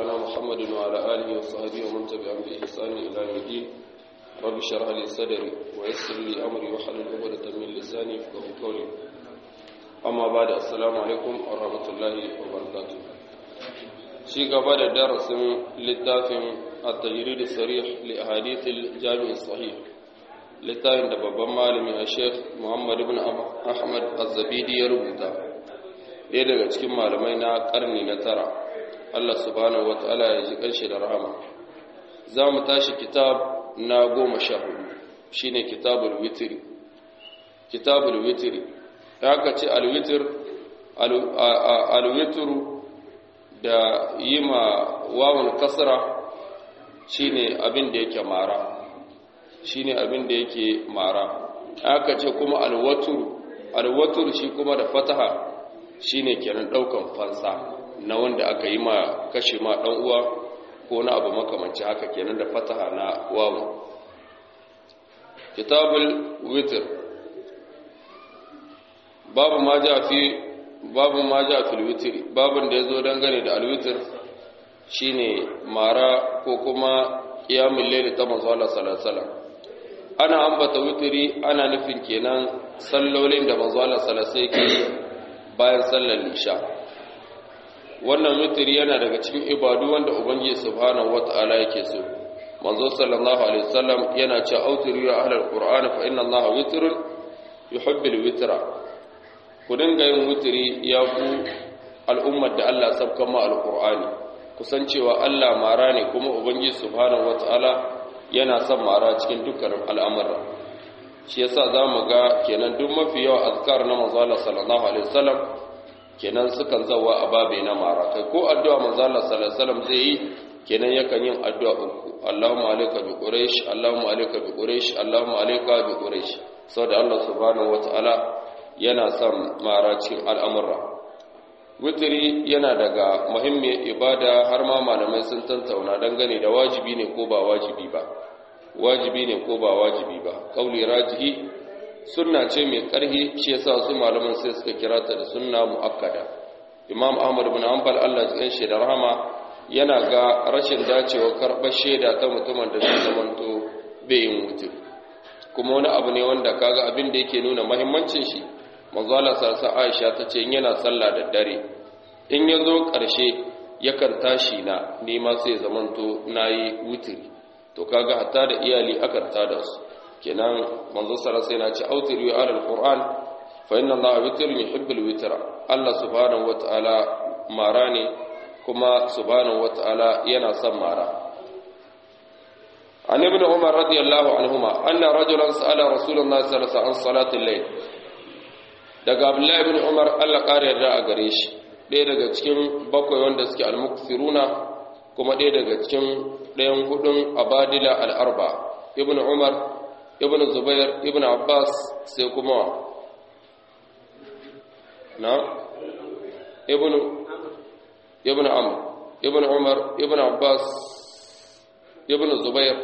مولانا محمد وعلى آله وصحبه ومن تبعهم بإحسان إلى يوم الدين رب اشرح لي صدري ويسر لي أمري واحلل عقدة من لساني يفقهوا قولي أما بعد السلام عليكم ورحمة الله وبركاته شيء قبل درس للتاف التجريد الصريح لأحاديث الجامع الصحيح littafin da babban malami a sheikh muhammad ibn ahmad az-zabidi ya rubuta ɗaya daga cikin malamai na ƙarni na tara allah subhanahu wata'ala ya ji ƙarshe da rahama za mu tashi kitab na goma sha hudu shine kitabul witiri kitabul witiri ya ka ce alwitir alwitiru da yi ma wawan kasra shine abin da yake mara shine abin da yake mara aka ce kuma alwatur alwatur shi kuma da fataha shine kenan daukan fansa na wanda aka yi ma kashe ma dan uwa ko na abu makamanci haka kenan da fataha na wawu kitabul witr babu ma ja fi babu ma ja fil witr babun da yazo dangane da alwitr shine mara ko kuma qiyamul layl ta manzo Allah sallallahu alaihi wasallam ana ambata witiri ana nufin kenan sallolin da manzo Allah sallallahu alaihi bayan sallar isha wannan witiri yana daga cikin ibadu wanda ubangiji subhanahu wataala yake so manzo sallallahu alaihi wasallam yana cewa autiru ya ahlul qur'ani fa inna allaha witrun yuhibbul witra ku dinga yin witiri ya ku al'ummar da Allah sabkan ma alqur'ani kusancewa Allah mara ne kuma ubangiji subhanahu wataala yana son mara cikin dukkanin al'amurra shi yasa za mu ga kenan duk mafi yawa azkar na manzala sallallahu alaihi wasallam kenan sukan zawa a babe na mara kai ko addu'a manzala sallallahu alaihi wasallam zai yi kenan yakan yin addu'a uku Allahumma alayka bi quraish Allahumma alayka bi quraish Allahumma alayka bi quraish saboda Allah subhanahu wataala yana son mara cikin al'amurra witiri yana daga muhimmiyar ibada har ma malamai sun tantauna dangane da wajibi ne ko ba wajibi ba wajibi ne ko ba wajibi ba kauli rajihi sunna ce mai karhi shi yasa su malaman sai suka kira ta da sunna muakkada imam ahmad ibn hanbal Allah ya shi da rahama yana ga rashin dacewa karɓar shaida ta mutumin da zai zamanto bai yin wutir kuma wani abu ne wanda kaga abin da yake nuna muhimmancin shi manzo Allah sa Aisha ta ce yana sallah da dare in ya zo ƙarshe yakan tashi na nema sai zamanto nayi wutiri to kaga hatta da iyali akan tada su kenan manzo sallallahu alaihi wasallam ce autiru ala alquran fa inna allaha witrun yuhibbul witra Allah subhanahu wataala mara ne kuma subhanahu wataala yana son mara عن ابن عمر رضي الله عنهما أن رجلا سأل رسول الله صلى الله عليه وسلم عن صلاة الليل daga abdullahi ibn umar allah ƙara yarda a gare shi ɗaya daga cikin bakwai wanda suke almuksiruna kuma ɗaya daga cikin ɗayan hudun abadila al'arba ibn umar ibn zubair ibn abbas sai kuma na ibn ibn amr ibn umar ibn abbas ibn zubair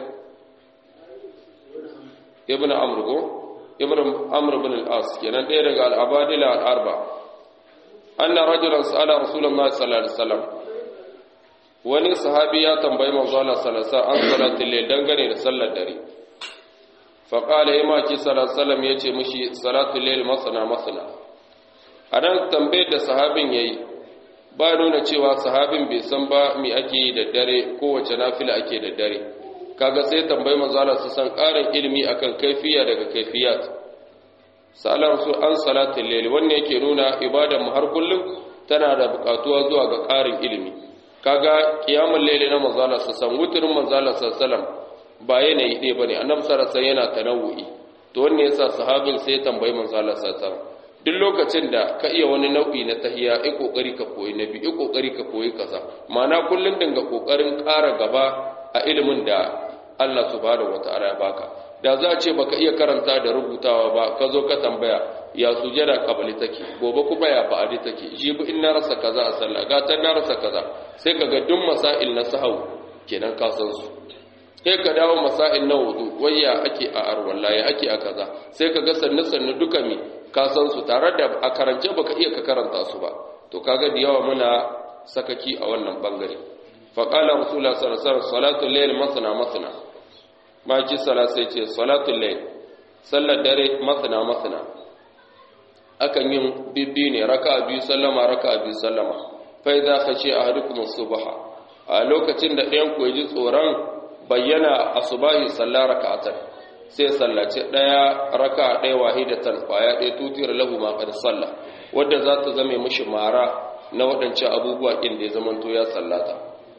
ibn amr ko ibn amr ibn al-as kenan ɗaya daga al-abadila al-arba anna rajulan sa'ala rasulullahi sallallahu alaihi wasallam wani sahabi ya tambayi manzo Allah sallallahu alaihi wasallam an salatul layl dangane da sallar dare fa qala ima ki sallallahu alaihi wasallam yace mishi salatul layl masana masana anan tambayar da sahabin yayi ba nuna cewa sahabin bai san ba me ake yi da dare kowace nafila ake da dare kaga sai tambayi manzala su san ƙarin ilimi akan kaifiya daga kaifiyat salar su an salatul layl wannan yake nuna ibadar mu har kullum tana da buƙatuwa zuwa ga ƙarin ilimi kaga qiyamul layl na manzala su san wutrin manzala sallallahu ba yanayi ɗaya bane annabi sallallahu alaihi yana tanawu'i to wannan yasa sahabin sai tambayi manzala sallallahu duk lokacin da ka iya wani nau'i na tahiya ai kokari ka koyi nabi ai kokari ka koyi kaza ma'ana kullun dinga kokarin ƙara gaba a ilimin da Allah subhanahu wata'ala ya baka da za a ce baka iya karanta da rubutawa ba ka zo ka tambaya ya sujada kabali take gobe kuma ya ba'adi take jibi in na rasa kaza a sallah gatan na rasa kaza sai ka ga duk masail na sahau kenan ka san su sai ka dawo masail na wudu wayya ake a arwalla ya ake a kaza sai ka ga sannu sannu duka mi ka san su tare da a karance baka iya ka karanta su ba to kaga da yawa muna sakaki a wannan bangare fa qala rasulullah sallallahu alaihi wasallam salatul layl masna masna ma ji sala sai ce salatul layl sallar dare masna masna akan yin bibbi ne raka biyu sallama raka biyu sallama fa idza khashi ahadukum subha a lokacin da ɗayan ku ji tsoron bayyana asubahi sallar raka'atan sai sallaci ɗaya raka ɗaya wahidatan kwaya ɗaya tutiyar lahu ma qad salla wadda za ta zame mishi mara na waɗancan abubuwa ɗin da ya zamanto ya sallata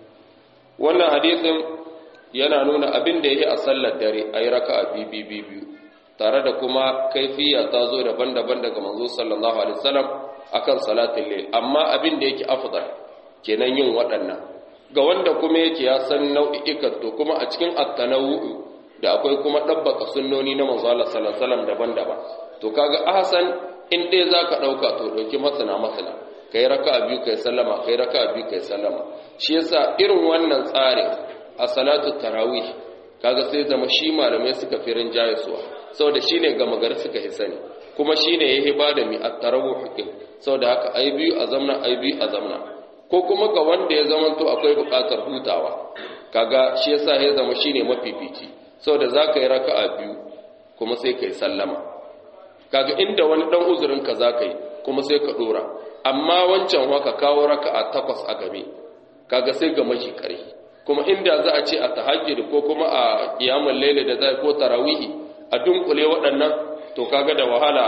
wannan hadisin yana nuna abin da yake a sallar dare ayi raka'a biyu biyu tare da kuma kaifiya ta zo daban-daban daga manzo sallallahu alaihi wasallam akan salatul layl amma abin da yake afdal kenan yin waɗannan ga wanda kuma yake ya san nau'ikan to kuma a cikin at-tanawwu da akwai kuma dabbaka sunnoni na manzo Allah sallallahu alaihi wasallam daban-daban to kaga ahsan in dai zaka dauka to dauki masana masana kai raka'a biyu kai sallama kai raka'a biyu kai sallama shi yasa irin wannan tsarin a salatu tarawih kaga sai zama shi malamai suka fi rinjaye suwa saboda shine gama gari suka yi sani kuma shine yayi bada mi at-tarawih din saboda haka ai biyu a zamna ai biyu a zamna ko kuma ga wanda ya zama to akwai buƙatar hutawa kaga shi yasa ya zama shine mafifici saboda zaka yi raka'a biyu kuma sai kai sallama kaga inda wani dan uzurin ka zaka yi kuma sai ka dora amma wancan haka kawo raka'a takwas a game kaga sai ga maji kare kuma inda za a ce a tahajjud ko kuma a qiyamul layl da zai ko tarawihi a dunkule waɗannan to kaga da wahala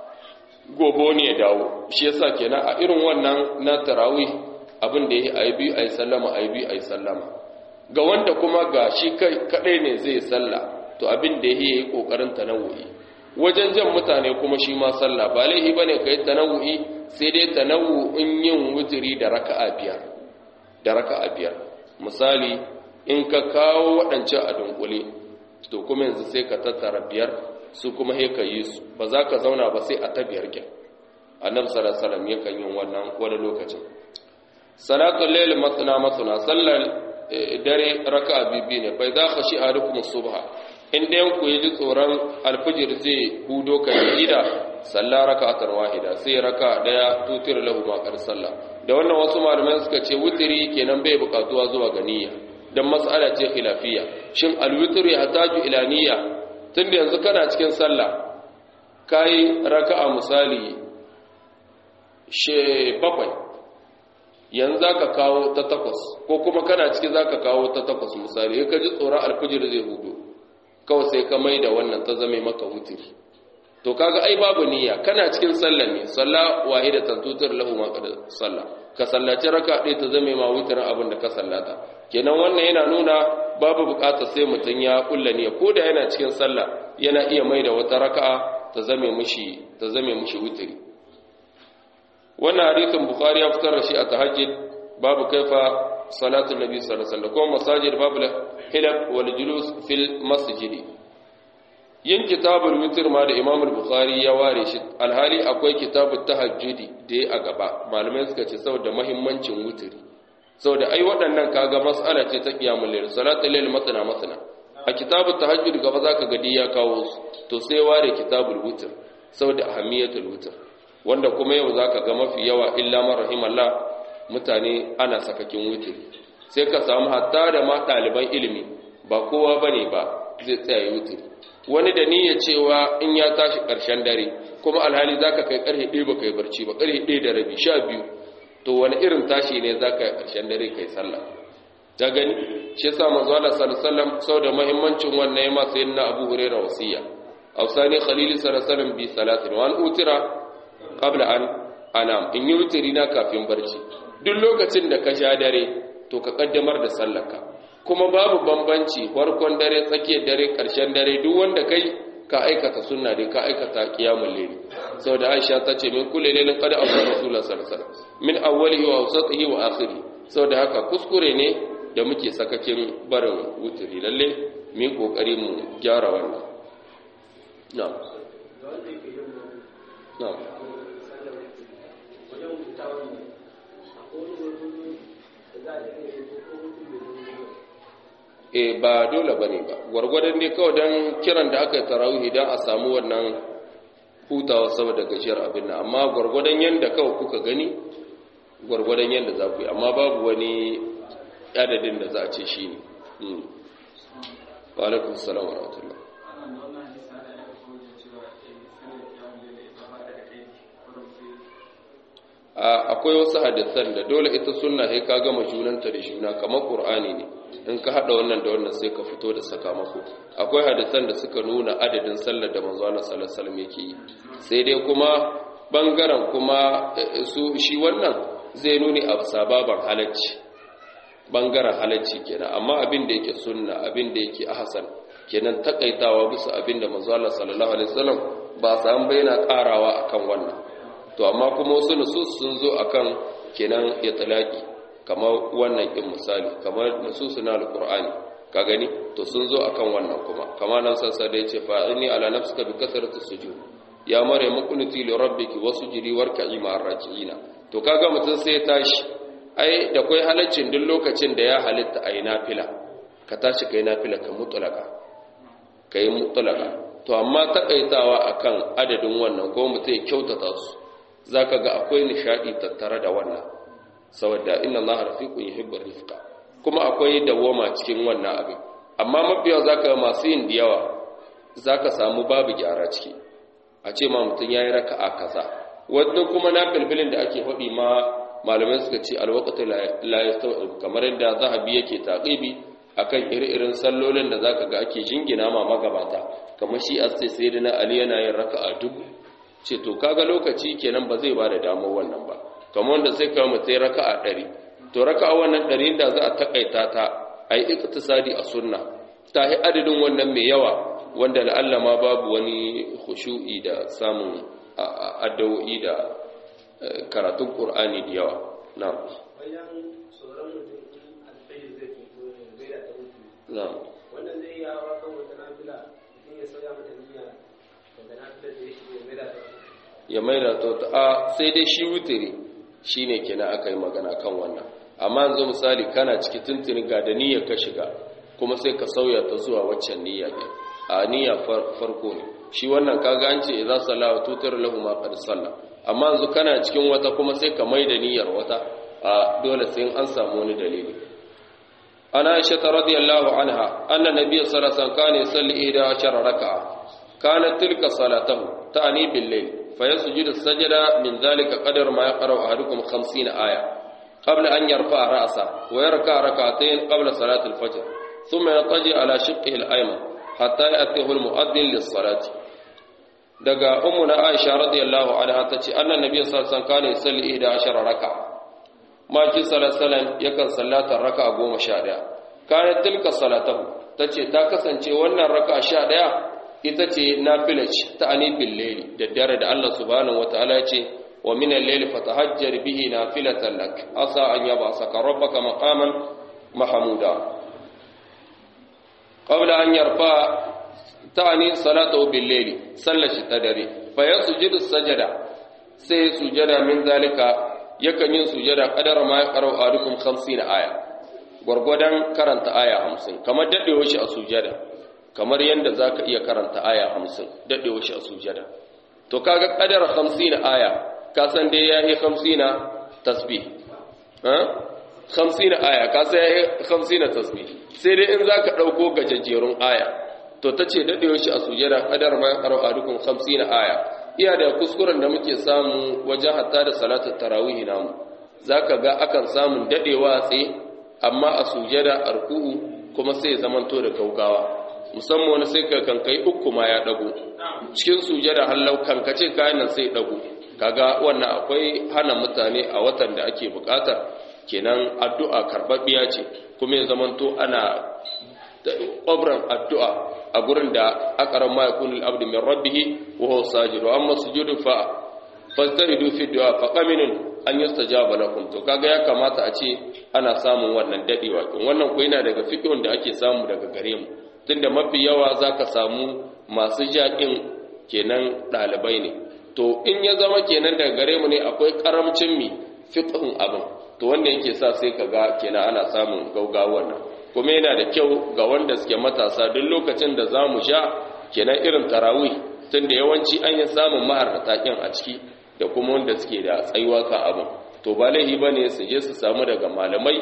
gobo ne ya dawo shi yasa kenan a irin wannan na tarawih abin da yake ayi biyu ayi sallama ayi biyu ayi sallama ga wanda kuma ga shi kai kadai ne zai salla to abin da yake yi kokarin tanawu'i wajen jan mutane kuma shi ma sallah ba laihi bane kai tanawu'i sai dai tanawu'in yin wuturi da raka'a biyar da raka'a biyar misali in ka kawo waɗancan a dunkule to kuma yanzu sai ka tattara biyar su kuma he ka yi su ba za ka zauna ba sai a ta biyar kyan annabi sallallahu alaihi wasallam yakan yin wannan wani lokacin salatul layl matna matna sallar dare raka'a bibi ne fa idza khashi ahadukum subha in ɗayan ku yi tsoron alfijir zai hudo kan gida salla raka'atan wahida sai raka daya tutir lahu ma qad salla da wannan wasu malamai suka ce wutiri kenan bai bukatuwa zuwa ga niyya dan mas'ala ce khilafiyya shin alwitr ya hataju ila niyya tunda yanzu kana cikin sallah kai raka'a misali she bakwai yanzu zaka kawo ta takwas ko kuma kana cikin zaka kawo ta takwas misali ka ji tsoron alfijir zai hudo kawai sai ka mai da wannan ta zame maka wutiri to kaga ai babu niyya kana cikin sallah ne salla wahidatan tutur lahu ma qad salla ka sallaci raka ɗaya ta zame ma wutirin abin da ka sallata kenan wannan yana nuna babu bukatar sai mutum ya kulla niyya ko da yana cikin sallah yana iya mai da wata raka'a ta zame mishi ta zame mishi wutiri wannan hadisin bukhari ya fitar da shi a tahajjud babu kaifa salatu nabi sallallahu alaihi wasallam kuma masajid babu hilab wal julus fil masjidi yin kitabul witr ma da imam al-bukhari ya ware shi alhali akwai kitabut tahajjudi da ya a gaba malamai suka ce saboda muhimmancin witri saboda ai waɗannan kaga mas'ala ce ta qiyamul layl salatul layl matna matna a kitabut tahajjud gaba zaka ga ya kawo su to sai ware kitabul witr saboda ahamiyatul witr wanda kuma yau zaka ga mafi yawa illa man rahimallah mutane ana sakakin witr sai ka samu hatta da ma ɗaliban ilimi ba kowa bane ba zai tsaya witr wani da niyya cewa in ya tashi ƙarshen dare kuma alhali za ka kai ƙarfe ɗaya ba kai barci ba ƙarfe ɗaya da rabi sha biyu to wani irin tashi ne za ka yi ƙarshen dare kai sallah ta gani shi yasa manzo Allah sallallahu sau da muhimmancin wannan yama sai na Abu Hurairah wasiya awsani khalili sallallahu bi salatin wa an utira qabla an anam in yi wutiri na kafin barci duk lokacin da ka sha dare to ka kaddamar da sallarka kuma babu bambanci farkon dare tsakiyar dare ƙarshen dare duk wanda kai ka aikata sunna dai ka aikata qiyamul layl saboda Aisha ta ce min kulli laylin qad awsa rasulullah sallallahu alaihi wasallam min awwalihi wa awsatihi wa akhirih saboda haka kuskure ne da muke sakakin barin wuturi lalle mu kokari mu gyara wannan na'am na'am e ba dole bane ba gwargwadon ne kawai don kiran da aka yi tarawih don a samu wannan hutawa saboda gajiyar abin nan amma gwargwadon yadda kawai kuka gani gwargwadon yadda za ku yi amma babu wani adadin da za a ce shi ne wa alaikun salam wa rahmatullah akwai wasu hadisan da dole ita sunna sai ka gama junanta da juna kamar qur'ani ne in ka hada wannan da wannan sai ka fito da sakamako akwai hadisan da suka nuna adadin sallar da manzo Allah sallallahu alaihi wasallam yake yi sai dai kuma bangaren kuma su shi wannan zai nuni a sababan halacci bangaren halacci kenan amma abin da yake sunna abin da yake ahsan kenan takaitawa bisa abin da manzo Allah sallallahu alaihi wasallam ba san bayyana karawa akan wannan to amma kuma wasu nusus sun zo akan kenan itlaqi kamar wannan din misali kamar nusus na alqur'ani ka gani to sun zo akan wannan kuma kamar nan sassa da yace fa'ini ala nafsika bi kasrati sujud ya mare muqniti li rabbiki wasujudi warka'i ma'ar raki'ina to kaga mutun sai ya tashi ai da kai halaccin duk lokacin da ya halitta ai nafila ka tashi kai nafila ka mutlaka kai mutlaka to amma takaitawa akan adadin wannan ko mutai kyautata su za ka ga akwai nishaɗi tattare da wannan saboda inna Allah rafiqun yuhibbu rifqa kuma akwai dawoma cikin wannan abin amma mafiya za ka masu yin da yawa za ka samu babu gyara ciki a ce ma mutum ya yi raka'a kaza wadda kuma na filfilin da ake faɗi ma malamai suka ce alwaqatu la yastawi kamar yadda zahabi yake taqibi akan iri-irin sallolin da zaka ga ake jingina ma magabata kamar shi as sai sayyidina ali yana yin raka'a dubu ce to kaga lokaci kenan ba zai ba da damar wannan ba kamar wanda sai kawo mutai raka'a ɗari to raka'a wannan ɗari da za a takaita ta a yi iktisadi a sunna ta yi adadin wannan mai yawa wanda la'alla ma babu wani khushu'i da samun addawo'i da karatun qur'ani da yawa na na'am wannan zai yi hawa kan wata nafila mutum ya sauya mata niyya daga nafilar da ya shigo ya maida ta ya maida ta a sai dai shi wutiri shine kenan aka yi magana kan wannan amma yanzu misali kana ciki tuntuni ga da niyyar ka shiga kuma sai ka sauya ta zuwa waccan niyya ne a niyya farko ne shi wannan kaga an ce idza salla wa tutir lahu ma qad salla amma yanzu kana cikin wata kuma sai ka maida niyyar wata a dole sai an samu wani dalili ana aisha radiyallahu anha anna nabiy sallallahu alaihi wasallam kana yusalli 11 raka'a kanat tilka salatahu ta'ni bil layl فيسجد السجدة من ذلك قدر ما يقرأ أحدكم خمسين آية قبل أن يرفع رأسه ويركع ركعتين قبل صلاة الفجر ثم يضطجع على شقه الأيمن حتى يأتيه المؤذن للصلاة دقا أمنا عائشة رضي الله عنها تتي أن النبي صلى الله عليه وسلم كان يصلي إحدى عشر ركعة ما في صلى الله عليه وسلم يكن صلاة الركعة قوم شادية كانت تلك صلاته تتي تاكسن وانا الركعة شادية ita ce nafilaci ta anifin laili da dare da Allah subhanahu wataala ya ce wa min al-layli fatahajjar bihi nafilatan lak asa an yab'asaka rabbaka maqaman mahmuda qabla an yarfa ta'ani salatu bil layli sallashi ta dare fa yasjudu sajada sai sujada min zalika yakan yin sujada qadara ma yaqra'u ahadukum 50 aya gwargwadon karanta aya 50 kamar dadewa shi a sujada kamar yadda za ka iya karanta aya hamsin daɗewa shi a sujada to kaga ƙadar hamsin aya ka san dai ya yi hamsin tasbih hamsin aya ka san ya yi hamsin tasbih sai dai in za ka ɗauko gajajjerun aya to ta ce daɗewa shi a sujada ƙadar ma ƙaro a dukkan hamsin aya iya da kuskuren da muke samu wajen hatta da salatar tarawih namu za ka ga akan samun daɗewa tsaye amma a sujada arku'u kuma sai zamanto da gaugawa musamman wani sai ka kankai uku ma ya dago cikin sujada hallau kankace kayan nan sai dago kaga wannan akwai hana mutane a watan da ake bukatar kenan addu'a karbabbiya ce kuma ya zamanto ana ƙwabran addu'a a gurin da akaran ma yakunu al-abdu min rabbih wa huwa sajid wa amma sujudu fa fastaridu fi du'a fa qaminun an yustajaba lakum to kaga ya kamata a ce ana samun wannan dadewa wannan ko yana daga fiqhun da ake samu daga gare mu tunda mafi yawa za ka samu masu jaƙin kenan ɗalibai ne to in ya zama kenan daga gare mu ne akwai ƙaramcin mi fiƙin abin to wanda yake sa sai ka ga kenan ana samun gaugawar nan kuma yana da kyau ga wanda suke matasa duk lokacin da za mu sha kenan irin tarawih tunda yawanci an yi samun maharata ƙin a ciki da kuma wanda suke da tsayuwa ka abin to ba laihi ba ne su je su samu daga malamai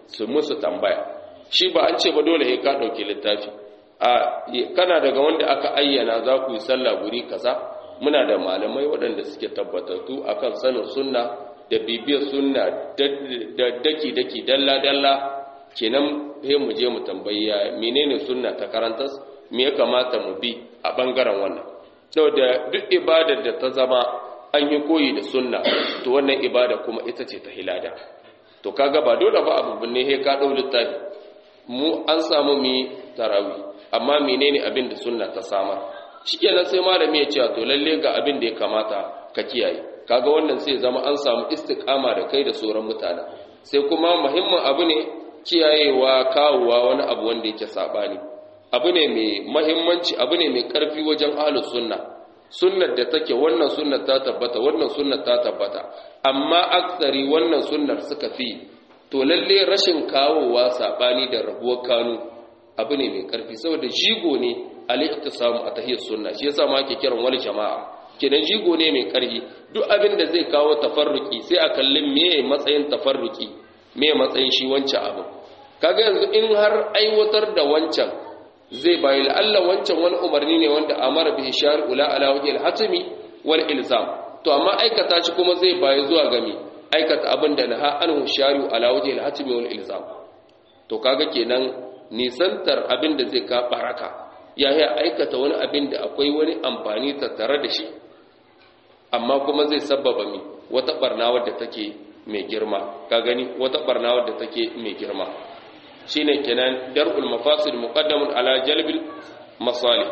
su musu tambaya shi ba an ce ba dole sai ka dauki littafi a kana daga wanda aka ayyana za ku yi sallah guri kaza muna da malamai waɗanda suke tabbatattu akan sanin sunna da bibiyar sunna da daki daki dalla dalla kenan sai mu je mu tambayi menene sunna ta karantas me ya kamata mu bi a bangaren wannan saboda duk ibadar da ta zama an yi koyi da sunna to wannan ibada kuma ita ce ta hilada to kaga ba dole ba abu ne he ka dau littafi mu an samu mi tarawi amma menene abin da sunna ta samar shikenan sai malami ya ce to lalle ga abin da ya kamata ka kiyaye kaga wannan sai zama an samu istiqama da kai da sauran mutane sai kuma muhimmin abu ne kiyayewa kawowa wani abu wanda yake sabani abu ne mai muhimmanci abu ne mai karfi wajen ahlus sunna sunnar da take wannan sunnar ta tabbata wannan sunnar ta tabbata amma aksari wannan sunnar suka fi to lalle rashin kawowa sabani da rabuwar kanu abu ne mai karfi saboda jigo ne al-iqtisamu a tahiyar sunna shi yasa ma ake kiran wal jama'a kenan jigo ne mai karfi duk abin da zai kawo tafarruki sai a kallin me matsayin tafarruki me matsayin shi wancan abu kaga yanzu in har aiwatar da wancan zai bayi la'alla wancan wani umarni ne wanda amara bihi shari'u la ala wajhi al-hatmi wal ilzam to amma aikata shi kuma zai bayi zuwa gami aikata abin da naha anhu shari'u ala wajhi al-hatmi wal ilzam to kaga kenan nisantar abin da zai ka baraka ya yi aikata wani abin da akwai wani amfani tattare da shi amma kuma zai sabbaba mi wata barna wadda take mai girma ka gani wata barna wadda take mai girma shine kenan dar'ul mafasid muqaddamun ala jalbil masalih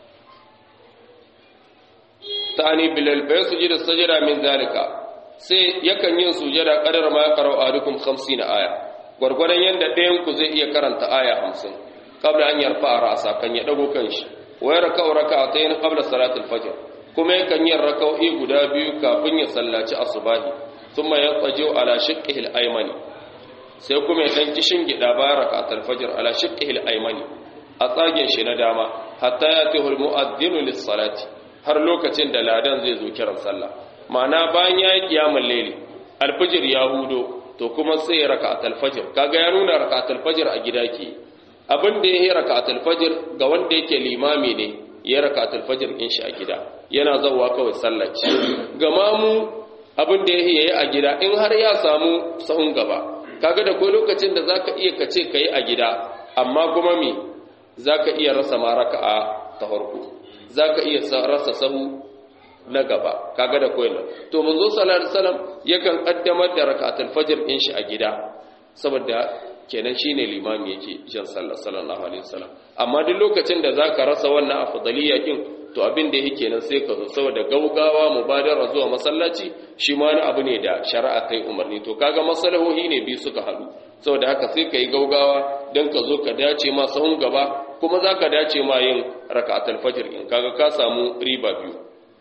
tani bilal bai sujud sajada min zalika sai yakan yin sujada qadar ma qara'u ahadukum 50 aya gurgurdan yanda ɗayan ku zai iya karanta aya 50 qabla an yarfa ra'sa kan ya dago kanshi wa yarka raka'atayn qabla salatil fajr kuma yakan yin raka'o'i guda biyu kafin ya sallaci asubahi thumma yatajiu ala shiqqihi al-aymani sai kuma ya dan kishin gida bayan raka'atul fajr ala shiqqihi al-aymani a tsagen shi na dama hatta yatihu al-mu'adhdhinu lis-salati har lokacin da ladan zai zo kiran sallah ma'ana bayan yayi qiyamul layli al-fajr ya hudo to kuma sai ya raka'atul fajr kaga ya nuna raka'atul fajr a gida ke abin da yayi raka'atul fajr ga wanda yake limami ne ya raka'atul fajr din shi a gida yana zawwa kawai sallaci ga mamu abin da yayi a gida in har ya samu sahun gaba kaga da kai lokacin da zaka iya kace kai a gida amma kuma me zaka iya rasa ma raka'a ta farko zaka iya rasa sahu na gaba kaga da kai to manzo sallallahu alaihi wasallam yakan kaddamar da raka'atul fajr din shi a gida saboda kenan shine limami yake jan sallar sallallahu alaihi wasallam amma duk lokacin da zaka rasa wannan afdaliyya kin to abin da yake nan sai ka zo saboda gaugawa mubadara zuwa masallaci shi ma wani abu ne da shari'a kai umarni to kaga masalahohi ne biyu suka haɗu saboda haka sai ka yi gaugawa don ka zo ka dace ma sahun gaba kuma za ka dace ma yin raka'atul fajr in kaga ka samu riba biyu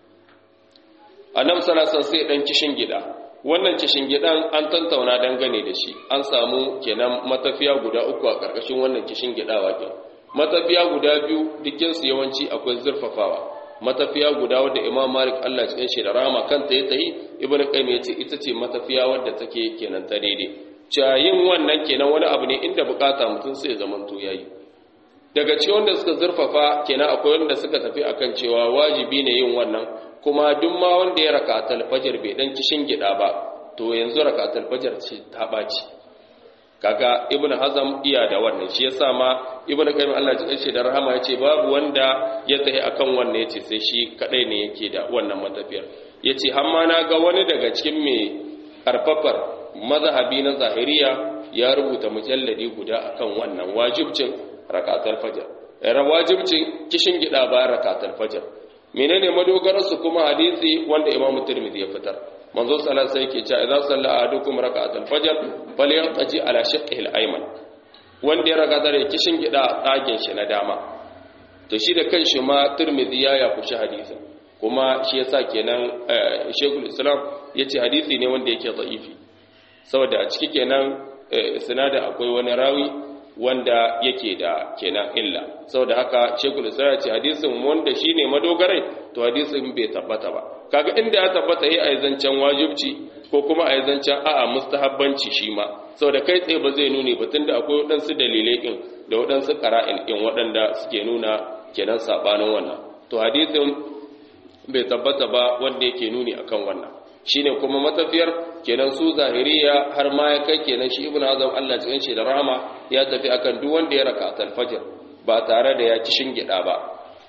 annabi sallallahu alaihi sai dan kishin gida wannan kishin gidan an tantauna dangane da shi an samu kenan matafiya guda uku a karkashin wannan kishin gidawa kenan matafiya guda biyu dukkinsu yawanci akwai zurfafawa matafiya guda wadda imam malik allah cikin shi da rama kanta ya tayi ibn qayyim ya ce ita ce matafiya wadda take kenan ta daidai cayin wannan kenan wani abu ne inda bukata mutum sai zaman to yayi daga cikin wanda suka zurfafa kenan akwai wanda suka tafi akan cewa wajibi ne yin wannan kuma duk ma wanda ya rakatul fajr bai dan kishin gida ba to yanzu rakatul fajr ce ta baci kaga ibnu hazam iya da wannan shi yasa ma ibnu qayyim Allah ya ce da rahama yace babu wanda ya tafi akan wannan yace sai shi kadai ne yake da wannan matafiyar yace har ma na ga wani daga cikin me karfafar mazhabi na zahiriya ya rubuta mujalladi guda akan wannan wajibcin rakatul fajr era wajibcin kishin gida ba rakatul fajr menene madogarar su kuma hadisi wanda imamu tirmidhi ya fitar manzo sallallahu alaihi yake cewa idza salla ahadukum rak'atal fajr falyaqtaji ala shiqqihi al-ayman wanda ya raga dare kishin gida tsagen shi na dama to shi da kanshi ma Tirmidhi ya ya kushi hadisin kuma shi yasa kenan Sheikhul Islam yace hadisi ne wanda yake da'ifi saboda a ciki kenan isnada akwai wani rawi wanda yake da kenan illa saboda haka shekul isra ce hadisin wanda shine madogarai to hadisin bai tabbata ba kaga inda ya tabbata yi a zancen wajibci ko kuma a zancen a'a mustahabbanci shi ma saboda kai tsaye ba zai nuni ba tunda akwai waɗansu dalilai ɗin da waɗansu ƙara'in ɗin waɗanda suke nuna kenan saɓanin wannan to hadisin bai tabbata ba wanda yake nuni akan wannan shine kuma matafiyar kenan su zahiriya har ma ya kai kenan shi ibnu azam Allah cikin shi da rahama ya tafi akan duk wanda ya raka al-fajr ba tare da ya ci shingida ba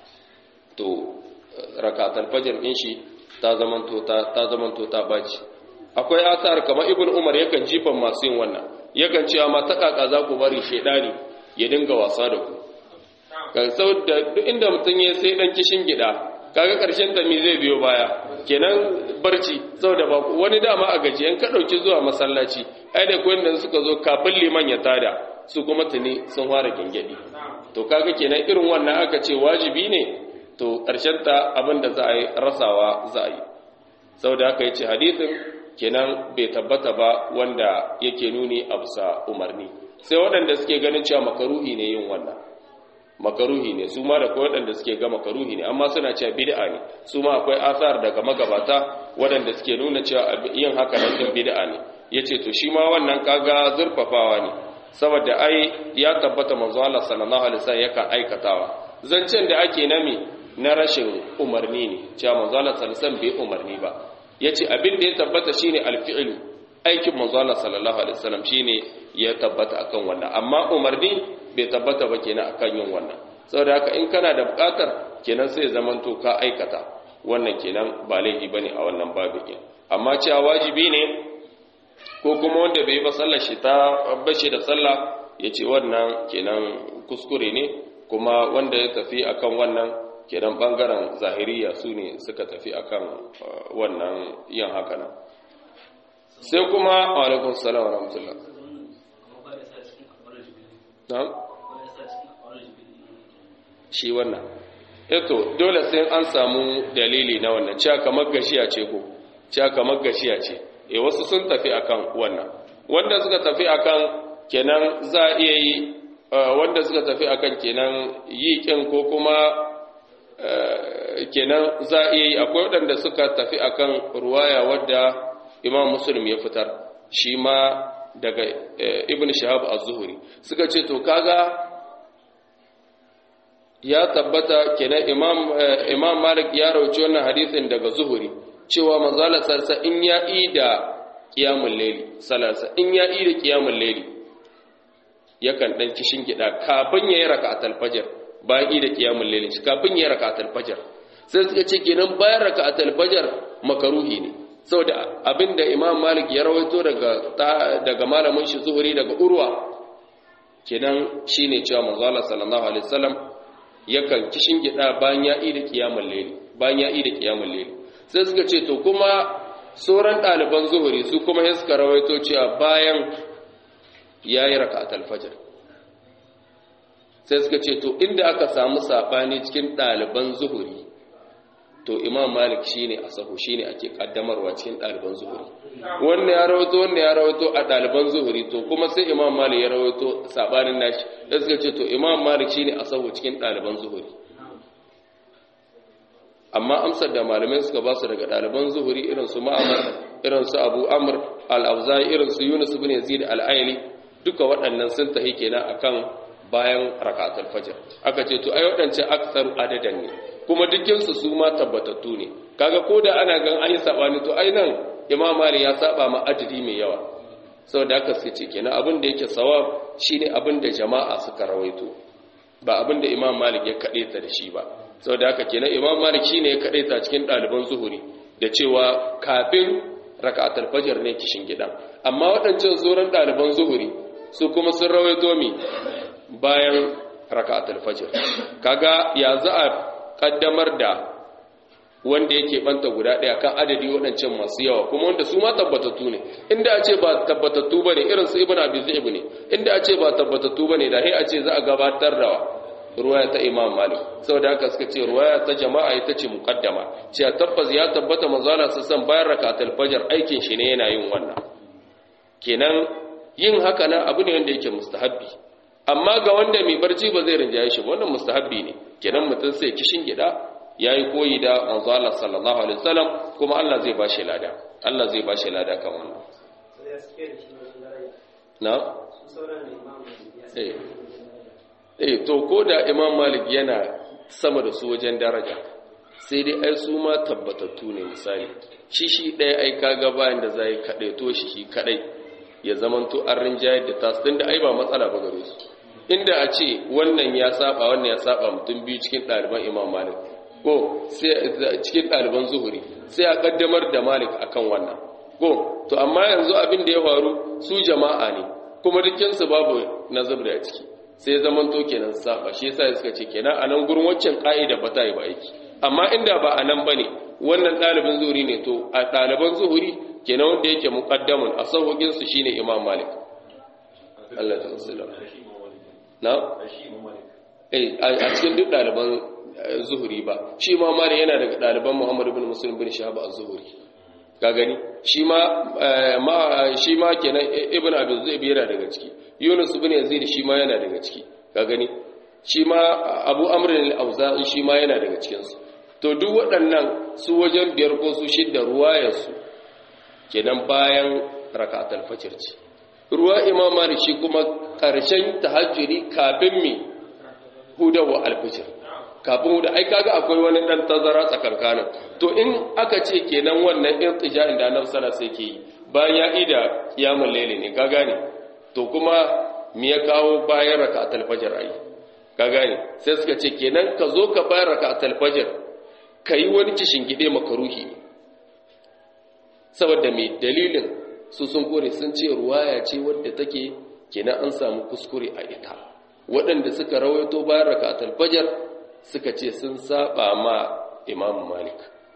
to raka al-fajr din shi ta zamanto ta ta zamanto ta baci akwai asar kamar ibnu umar yakan jifan masu yin wannan yakan cewa ma ta kaka za ku bari shedani ya dinga wasa da ku ga saboda duk inda mutun ya sai dan kishin gida kaga karshen ta me zai biyo baya kenan barci saboda ba wani dama a gaji in ka dauki zuwa masallaci ai da kuwan da suka zo kafin liman ya tada su kuma tuni sun fara gengedi to kaga kenan irin wannan aka ce wajibi ne to karshen ta abinda za a yi rasawa za a yi saboda haka yace hadisin kenan bai tabbata ba wanda yake nuni a bisa umarni sai waɗanda suke ganin cewa makaruhi ne yin wannan makaruhi ne su ma da kawai waɗanda suke ga makaruhi ne amma suna cewa bid'a ne su ma akwai asar daga magabata waɗanda suke nuna cewa yin haka nan din bid'a ne yace to shi ma wannan kaga zurfafawa ne saboda ai ya tabbata manzo Allah sallallahu alaihi wasallam yakan aikatawa zancen da ake nami na rashin umarni ne cewa manzo Allah sallallahu alaihi wasallam bai umarni ba yace abin da ya tabbata shine alfi'lu aikin manzo Allah sallallahu alaihi wasallam shine ya tabbata akan wannan amma umarni bai tabbata ba kenan akan yin wannan saboda haka in kana da bukatar kenan sai zaman to ka aikata wannan kenan ba laifi bane a wannan babin amma cewa wajibi ne ko kuma wanda bai ba sallar shi ta bashi da sallah yace wannan kenan kuskure ne kuma wanda ya tafi akan wannan kenan bangaren zahiriya su ne suka tafi akan wannan yin haka nan sai kuma alaikun salam wa rahmatullah na'am shi wannan eto dole sai an samu dalili na wannan cewa kamar gashiya ce ko cewa kamar gashiya ce e wasu sun tafi akan wannan wanda suka tafi akan kenan za a iya yi wanda suka tafi akan kenan yi kin ko kuma kenan za a iya yi akwai waɗanda suka tafi akan ruwaya wadda imam muslim ya fitar shi ma daga ibn shahab az-zuhri suka ce to kaga ya tabbata kenan imam imam malik ya rauci wannan hadisin daga zuhuri cewa manzala sarsa in ya ida qiyamul layli salarsa in ya ida qiyamul layli yakan dan kishin gida kafin yayi raka'atul fajr bayan ida qiyamul layli kafin yayi raka'atul fajr sai suka ce kenan bayan raka'atul fajr makaruhi ne saboda abinda imam malik ya rawaito daga daga malamin shi zuhuri daga urwa kenan shine cewa manzo Allah sallallahu alaihi wasallam yakan kishin gida bayan ya ida kiyamul layli bayan ya ida kiyamul layli sai suka ce to kuma sauran ɗaliban zuhuri su kuma sai suka rawaito cewa bayan yayi raka'atul fajr sai suka ce to inda aka samu sabani cikin ɗaliban zuhuri to imam malik shine asahu shine ake kaddamarwa cikin ɗaliban zuhuri wannan ya rawaito wannan ya rawaito a ɗaliban zuhuri to kuma sai imam malik ya rawaito sabanin nashi da suka ce to imam malik shine asahu cikin ɗaliban zuhuri amma amsar da malamai suka ba su daga ɗaliban zuhuri irin su ma'amar irin su abu amr al-abzai irin su yunus ibn yazid al-aili duka waɗannan sun tahi kenan akan bayan rakatul fajr aka ce to ai waɗancan aktsaru adadan ne kuma dukkinsu su ma tabbatattu ne kaga ko da ana gan an yi sabani to ai nan imam mali ya saba ma adadi mai yawa saboda haka suka ce kenan abin da yake sawab shine abin da jama'a suka rawaito ba abin da imam malik ya kade ta da shi ba saboda haka kenan imam malik shine ya kade ta cikin ɗaliban zuhuri da cewa kafin raka'atul fajr ne kishin gidan amma waɗancan zuran ɗaliban zuhuri su kuma sun rawaito mi bayan raka'atul fajr kaga ya za a kaddamar da wanda yake banta guda ɗaya kan adadi waɗancan masu yawa kuma wanda su ma tabbatattu ne inda a ce ba tabbatattu ba ne irin su ibn abi zaib ne inda a ce ba tabbatattu ba ne da sai a ce za a gabatar da ruwaya ta imam malik saboda haka suka ce ruwaya ta jama'a ita ce muqaddama cewa tabbas ya tabbata manzala su san bayan rakatul fajr aikin shi ne yana yin wannan kenan yin haka nan abu ne wanda yake mustahabbi amma ga wanda mai barci ba zai rinjaye shi wannan mustahabbi ne kenan mutum sai kishin gida yayi koyi da manzo Allah sallallahu alaihi wasallam kuma Allah zai bashi lada Allah zai bashi lada kan wannan sai ya suke da shi wajen daraja na su sauran da imamu ya suke eh da shi wajen daraja eh to ko da Imam Malik yana sama da su wajen daraja sai dai ai su ma tabbatattu ne misali shi shi ɗaya ai kaga bayan da zai kaɗai to shi shi kaɗai ya zamanto an rinjayar da tasu tunda ai ba matsala ba gare su inda a ce wannan ya saba wannan ya saba mutum biyu cikin ɗaliban Imam Malik ko sai cikin ɗaliban zuhuri sai a kaddamar da Malik akan wannan ko to amma yanzu abin da ya faru su jama'a ne kuma dukkansu babu nazar da ciki sai zaman to kenan saba shi yasa suka ce kenan a nan gurin waccan ka'ida ba ta yi ba aiki amma inda ba a nan bane wannan ɗalibin zuhuri ne to a ɗaliban zuhuri kenan wanda yake muqaddamun a sauƙin su shine Imam Malik Allah ta sallam na eh a cikin duk ɗaliban zuhuri ba shi ma Malik yana daga ɗaliban Muhammad ibn Muslim bin Shahab az-Zuhri ka gani shi ma shi ma kenan ibn abi zaib yana daga ciki yunus ibn yazid shi ma yana daga ciki ka gani shi ma abu amr al-auza'i shi ma yana daga cikin su to duk waɗannan su wajen biyar ko su shidda ruwayar su kenan bayan rak'atul fajr ce ruwa imam malik shi kuma karshen tahajjudi kafin mi hudawa al-fajr kafin da ai kaga akwai wani dan tazara tsakankanin to in aka ce kenan wannan irtija'in da annabi sallallahu alaihi wasallam yi bayan ya ida kiyamul layli ne ka gane to kuma me ya kawo bayan rak'atul fajr ai ka gane sai suka ce kenan ka zo ka bayan rak'atul fajr kai wani kishin gide makaruhi ne saboda me dalilin su sun kore sun ce ruwaya ce wadda take kenan an samu kuskure a ita waɗanda suka rawaito bayan rak'atul fajr suka ce sun saba ma imam malik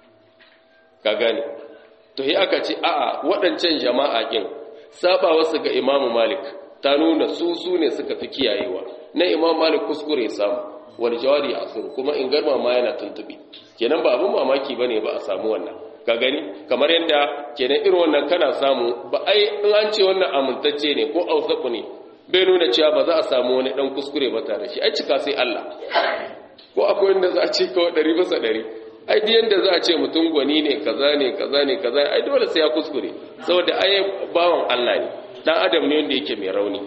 ka gane to yi aka ce a'a waɗancan jama'a ƙin saba wasu ga imam malik ta nuna su su ne suka fi kiyayewa na imam malik kuskure samu wal jawari asir kuma in garma ma yana tuntubi kenan ba abin mamaki bane ba a samu wannan ka gani kamar yadda kenan irin wannan kana samu ba ai in an ce wannan amintacce ne ko ausaku ne bai nuna cewa ba za a samu wani dan kuskure ba tare shi ai cika sai Allah ko akwai wanda za a ce kawai ɗari bisa ɗari ai duk yanda za a ce mutum gwani ne kaza ne kaza ne kaza ai dole sai ya kuskure saboda ai bawan Allah ne dan adam ne wanda yake mai rauni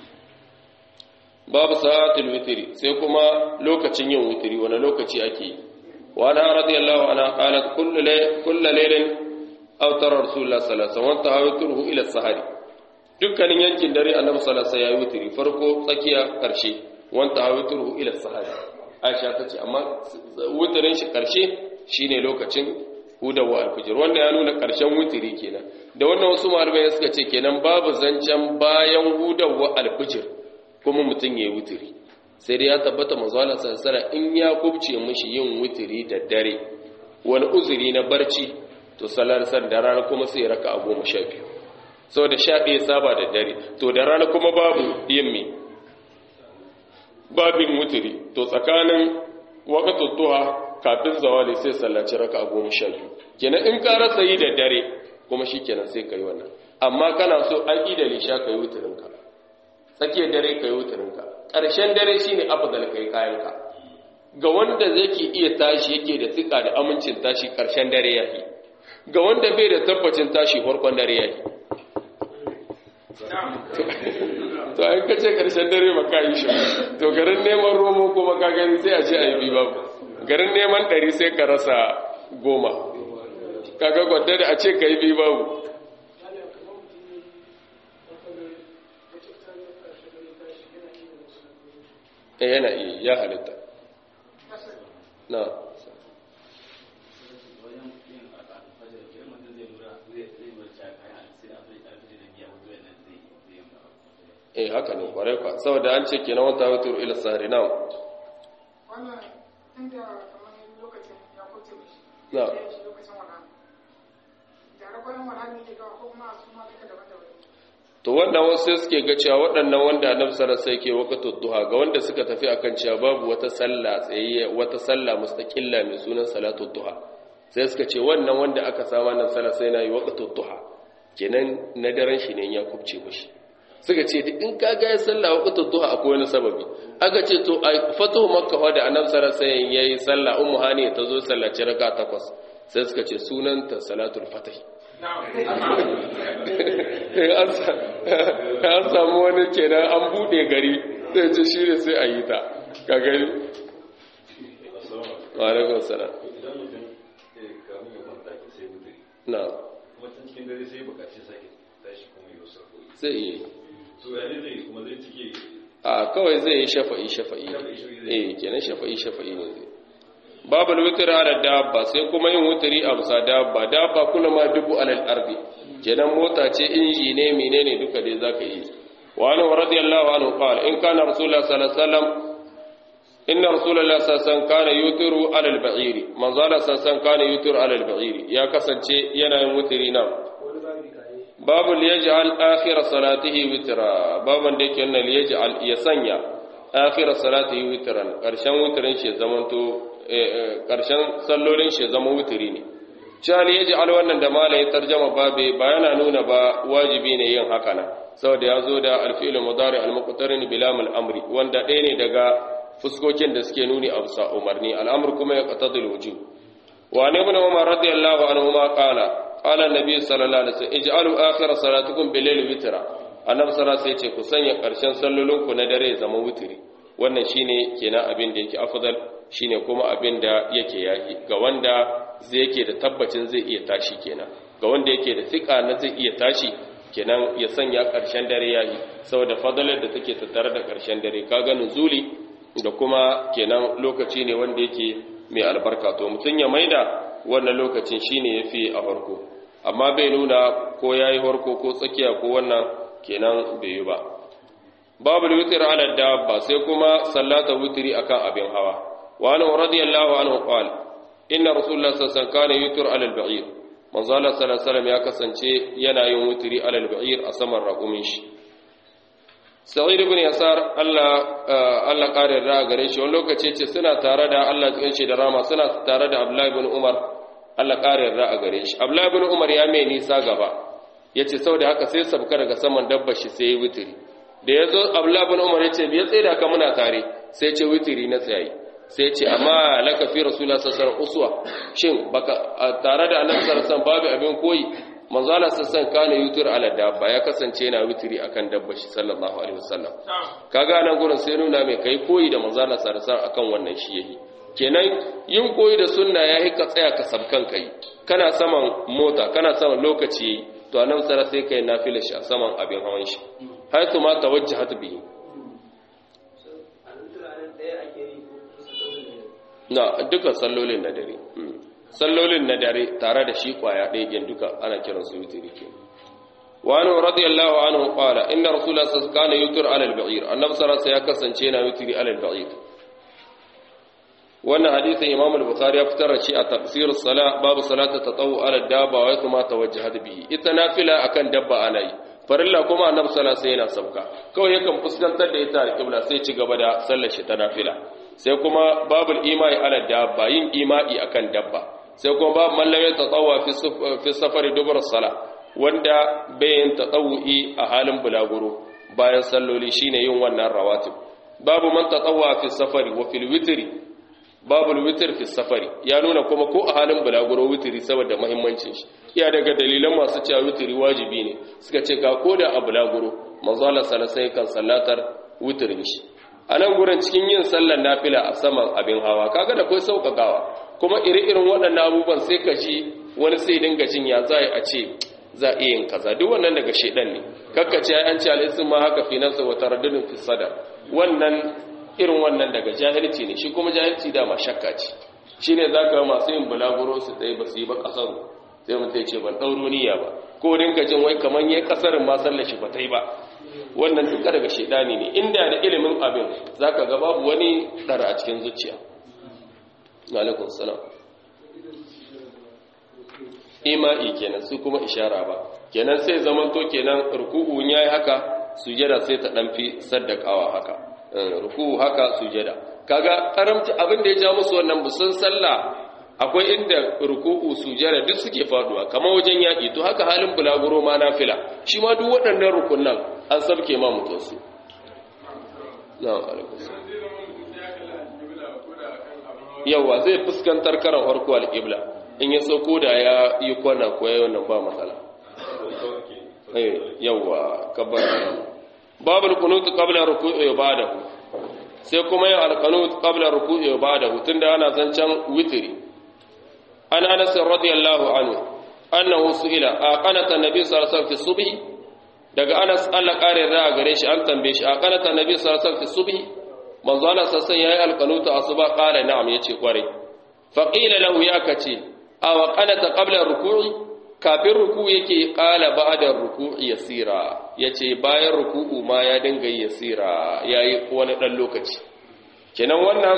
babu sa'atul witri sai kuma lokacin yin witri wani lokaci ake yi wa ana radiyallahu anha qalat kullu lay kullu laylin aw tara rasulullah sallallahu alaihi wasallam ta'awituhu ila sahari dukkanin yankin dare annabi sallallahu alaihi wasallam ya witri farko tsakiya karshe wanta ta'awituhu ila sahari aisha ta ce amma wutirin shi karshe shine lokacin hudawa alfijir wanda ya nuna karshen wutiri kenan da wannan wasu malamai suka ce kenan babu zancen bayan hudawa alfijir kuma mutum ya yi wutiri sai dai ya tabbata manzo Allah sallallahu in ya kubce mishi yin wutiri da dare wani uzuri na barci to salar san da rana kuma sai raka a goma sha biyu saboda sha ɗaya saba da dare to da rana kuma babu yin me babin wutiri to tsakanin wakatun tuha kafin zawali sai sallaci raka a goma sha biyu kenan in ka rasa yi da dare kuma shi kenan sai ka yi wannan amma kana so an yi da lisha ka yi wutirinka tsakiyar dare ka yi wutirinka ƙarshen dare shi ne afdal ka yi kayanka ga wanda zai ke iya tashi yake da tsika da amincin tashi ƙarshen dare ya yi ga wanda bai da tabbacin tashi farkon dare ya yi to an kace karshen dare ba ka yi shi to garin neman romo kuma ka gani sai a ce a yi bi babu garin neman ɗari sai ka rasa goma kaga gwadda da a ce ka yi bi babu eh yana iya ya halitta na eh haka ne kwarai kwa saboda an ce kenan wata wata ila sahari na wannan inda kamar lokacin ya kuce mishi Na. ya yi shi lokacin wani da rakwayan wani ne ke kawo ko kuma su ma duka daban-daban to wannan wasu sai suke ga cewa waɗannan wanda annabi sallallahu alaihi wasallam yake waqtu duha ga wanda suka tafi akan cewa babu wata sallah tsayayya wata sallah mustaqilla mai sunan salatu duha sai suka ce wannan wanda aka sa wannan sallah sai na yi waqtu duha kenan na daren shi ne ya kubce mishi suka ce in ka ga ya sallah waqtul duha akwai wani sababi aka ce to a fatuhu makka da annabi sallallahu alaihi wasallam yayi sallah ummu hani ta zo sallaci raka takwas sai suka ce sunanta salatul fatih an samu wani kenan an bude gari sai ce shi ne sai a yi ta ka gani wa alaikum salam idan mutum kamun ya kwanta ke sai mutu na kuma tun cikin dare sai bukaci sake tashi kuma yi wasu rakoyi sai yi so ya ne zai kuma zai cike a kawai zai yi shafa'i shafa'i eh kenan shafa'i shafa'i ne zai babul witr ala dabba sai kuma yin wutri a bisa dabba dabba kula ma dubu alal ardi kenan mota ce inji ne menene duka dai zaka yi wa anhu radiyallahu anhu qala in kana rasulullah sallallahu alaihi wasallam inna rasulullah sallallahu alaihi wasallam kana yutiru ala al-ba'iri manzo Allah sallallahu alaihi wasallam kana yutiru ala al-ba'iri ya kasance yana yin wutri na wani babi kare babu liyaj'al akhir salatihi witra baban da yake wannan liyaj'al ya sanya akhir salatihi witran karshen witrin shi zamanto karshen sallolin shi zama witri ne cewa liyaj'al wannan da mala ya tarjama babe ba yana nuna ba wajibi ne yin haka nan saboda ya zo da alfi'il mudari al-muqtarin bilam al-amri wanda ɗaya ne daga fuskokin da suke nuni a bisa umarni al'amur kuma ya qatadul wujub wa ne ibn umar radiyallahu anhu ma qala qala an-nabi sallallahu alaihi wasallam ij'alu akhir salatukum bil-layl witra annabi sallallahu alaihi wasallam ce ku sanya karshen sallolin ku na dare zama witri wannan shine kenan abin da yake afdal shine kuma abin da yake yaki ga wanda zai yake da tabbacin zai iya tashi kenan ga wanda yake da tsika na zai iya tashi kenan ya sanya karshen dare yayi saboda fadalar da take tattare da karshen dare kaga nuzuli da kuma kenan lokaci ne wanda yake mai albarka to mutum ya maida wannan lokacin shine yafi a farko amma bai nuna ko yayi farko ko tsakiya ko wannan kenan bai yi ba babu witr ala dabba sai kuma sallata witri akan abin hawa wa ana radiyallahu anhu qala inna rasulullah sallallahu alaihi wasallam kana yutr ala al-ba'ir manzo Allah sallallahu alaihi wasallam ya kasance yana yin witri ala al-ba'ir a saman raƙumin shi sa'id ibn yasar Allah Allah kare da gare shi wani lokaci ce suna tare da Allah cikin shi da rama suna tare da Abdullah ibn Umar Allah kare da a gare shi Abdullah ibn Umar ya mai nisa gaba yace saboda haka sai sabka daga saman dabbar shi sai witiri da yazo Abdullah ibn Umar yace me ya tsaya da ka muna tare sai ce witiri na tsayi sai ce amma laka fi rasulullah sallallahu alaihi wasallam uswa shin baka tare da annabi sallallahu alaihi wasallam babu abin koyi manzala sassan kana yutur ala dabba ya kasance yana witiri akan dabba shi sallallahu alaihi wasallam kaga nan gurin sai nuna mai kai koyi da manzala sarsan akan wannan shi yayi kenan yin koyi da sunna yayi ka tsaya ka sabkan kai kana saman mota kana saman lokaci yayi to annabi sallallahu sai kai nafila shi a saman abin hawan shi haitu ma tawajjahat bihi a nan turaren ɗaya ake yi ko kusa da na duka sallolin na dare sallolin na dare tare da shi kwaya ɗaya gen duka ana kiran su witiri ke wani radiyallahu anhu qala inna rasulullah sallallahu alaihi wasallam kana yutir ala al-ba'ir annabi sallallahu alaihi ya kasance na yutiri ala al-ba'ir wannan hadisin imam al-bukhari ya fitar da shi a tafsir salat babu salatu tatawu ala dabba wa kuma tawajjahat bihi ita nafila akan dabba ana yi farilla kuma annabi sallallahu alaihi yana sauka kawai yakan fuskantar da ita al-qibla sai ci gaba da sallar shi ta nafila sai kuma babul imai ala dabba yin imai akan dabba sai kuma babu mallamin tatawwa fi safari dubar sala wanda bayan tatawu'i a halin bulaguro bayan salloli shine yin wannan rawatib babu man tatawwa fi safari wa fil witri babu witr fi safari ya nuna kuma ko a halin bulaguro witri saboda muhimmancin shi iya daga dalilan masu cewa witri wajibi ne suka ce ga koda a bulaguro manzo Allah sallallahu alaihi kan sallatar witrin shi a nan gurin cikin yin sallar nafila a saman abin hawa kaga da kai sauƙaƙawa kuma iri-irin waɗannan abubuwan sai ka ji wani sai dinga jin ya za a ce za a yin kaza duk wannan daga shedan ne kakka ce an ce al'isin ma haka fi nafsa wa taraddudin fi sadar wannan irin wannan daga jahilci ne shi kuma jahilci da ma shakka ce shine zaka ga masu yin bulaguro su tsaye ba su yi ba kasar sai mutum ya ce ban ɗauro niyya ba ko dinka jin wai kaman yayi kasarin ma sallar shi ba ta yi ba wannan duka daga shedani ne inda da ilimin abin zaka ga babu wani dara a cikin zuciya alaikun salam ima'i kenan su kuma ishara ba kenan sai zamanto kenan ruku'u yayi haka sujada sai ta dan fi saddakawa haka ruku'u haka sujada kaga karamci abin da ya ja musu wannan busun sallah akwai inda ruku'u sujada duk suke faduwa kamar wajen yaki to haka halin bulaguro ma nafila shi ma duk waɗannan rukunan an sabke ma mutum su na'am alaikum yawa zai fuskantar karan farko al-qibla in ya sauko da ya yi kwana ko yayin nan ba matsala yawa kabbar babul qunut qabla ruku'i wa ba'dahu sai kuma yin alqanut qabla ruku'i wa ba'dahu tunda ana zancan witri an Anas radiyallahu anhu annahu su'ila aqanata nabi sallallahu alaihi wasallam fi subhi daga Anas Allah kare da gare shi an tambaye shi aqanata nabi sallallahu alaihi wasallam fi subhi manzo Allah sassan yayi alqanut asuba qala na'am yace kware fa qila lahu ya kace aw qanata qabla ruku'i kafin ruku yake ƙala ba da ruku yasira ya ce bayan ruku'u ma ya dinga yi yasira ya yi wani ɗan lokaci kenan wannan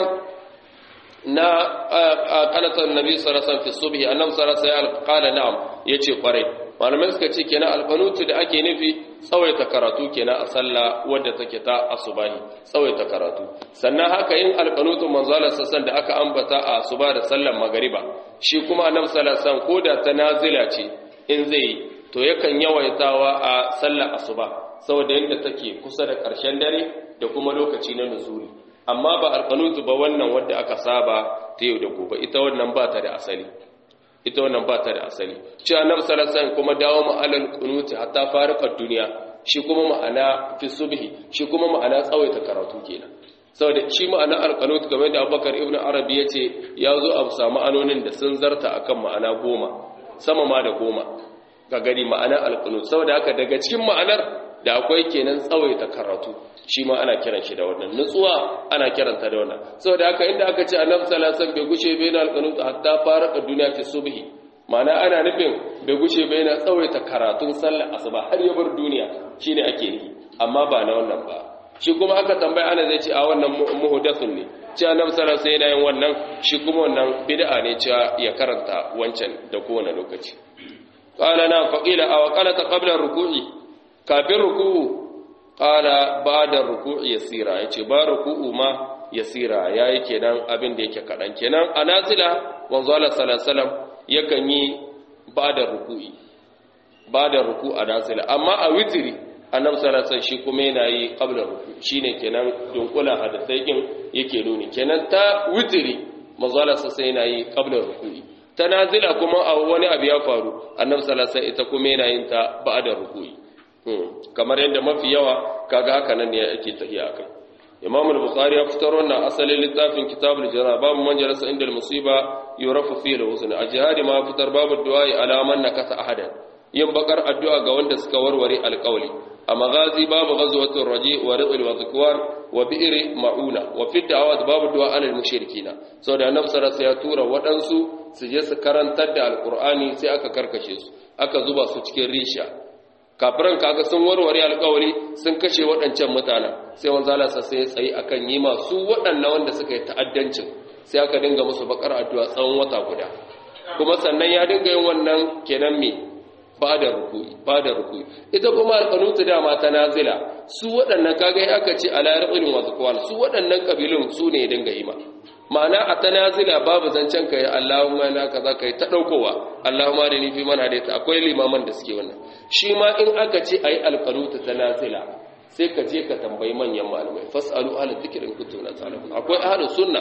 na ƙalatar nabi sarasan fi subhi annam sarasa ya ƙala na'am ya ce ƙwarai malamai suka ce kenan alfanutu da ake nufi tsawaita karatu kenan a sallah wadda take ta asubahi tsawaita karatu sannan haka yin alfanutu manzalar sassan da aka ambata a asuba da sallar magariba shi kuma annabi sallallahu alaihi ko da ta nazila ce in zai to yakan yawaitawa a sallar asuba saboda yadda take kusa da ƙarshen dare da kuma lokaci na nuzuli amma ba alqanutu ba wannan wanda aka saba ta yau da gobe ita wannan ba ta da asali ita wannan ba ta da asali ci annabi sallallahu alaihi kuma dawo mu alal qunuti hatta farqa duniya shi kuma ma'ana fi subhi shi kuma ma'ana tsawaita karatu kenan saboda shi ma'ana alqanut game da Abubakar ibn Arabi yace ya zo a samu anonin da sun zarta akan ma'ana goma sama ma da goma ga gari ma'ana alqanut saboda haka daga cikin ma'anar da akwai kenan tsawaita karatu shi ma ana kiran shi da wannan nutsuwa ana kiranta da wannan saboda haka inda aka ce annabi sallallahu alaihi wasallam bai gushe bai na alqanut hatta farqa duniya fi subhi ma'ana ana nufin bai gushe bai na tsawaita karatun sallar asuba har ya bar duniya shine ake yi amma ba na wannan ba shi kuma aka tambaya ana zai ce a wannan muhdathun ne ce annabi sallallahu alaihi wasallam yana wannan shi kuma wannan bid'a ne cewa ya karanta wancan da kowane lokaci qala na faqila aw qalata qabla ruku'i kafin ruku'u qala ba'da ruku'i yasira yace ba ruku'u ma yasira yayi kenan abin da yake kadan kenan anazila manzo Allah sallallahu alaihi wasallam yakan yi ba'da ruku'i ba'da ruku'u anazila amma a witri annabi sallallahu alaihi wasallam shi kuma yana yi qabla ruku shine kenan dunkula hadisai din yake nuni kenan ta witri manzo Allah sai yana yi qabla ruku'i ta nazila kuma a wani abu ya faru annabi sallallahu alaihi wasallam ita kuma yana yin ta ba'da ruku'i kamar yadda mafi yawa kaga haka nan ne ake tafiya akai Imam al-Bukhari ya fitar wannan asalin littafin Kitabul Jana babu man jalasa inda al-musiba yurafu fi al-husn a jihadi ma fitar babu du'a ala man nakasa ahadan yin bakar addu'a ga wanda suka warware alƙawli a magazi babu ghazwatul raji wa rizqil wa zakwan wa bi'r mauna wa fi da'awat babu du'a alal mushrikina saboda annabi sallallahu ya tura waɗansu su je su karantar da alqur'ani sai aka karkashe su aka zuba su cikin risha kafiran kaga sun warware alƙawari sun kashe waɗancan mutanen sai wanzu Allah sai ya tsayi akan yi masu waɗannan wanda suka yi ta'addancin sai aka dinga musu bakar addu'a tsawon wata guda kuma sannan ya dinga yin wannan kenan me ba da ruku'i ba da ruku'i ita kuma alƙanutu dama ta nazila su waɗannan kaga ya aka ce ala raqilin wa zakwan su waɗannan kabilun su ne ya dinga yi ma ma'ana a ta nazila babu zancen ka yi Allahumma na kaza kai ta daukowa Allahumma da ni fi man hadaita akwai limaman da suke wannan shi ma in aka ce ayi alqanutu ta nazila sai ka je ka tambayi manyan malamai fasalu ahli dhikrin kuntum la ta'lamun akwai ahli sunna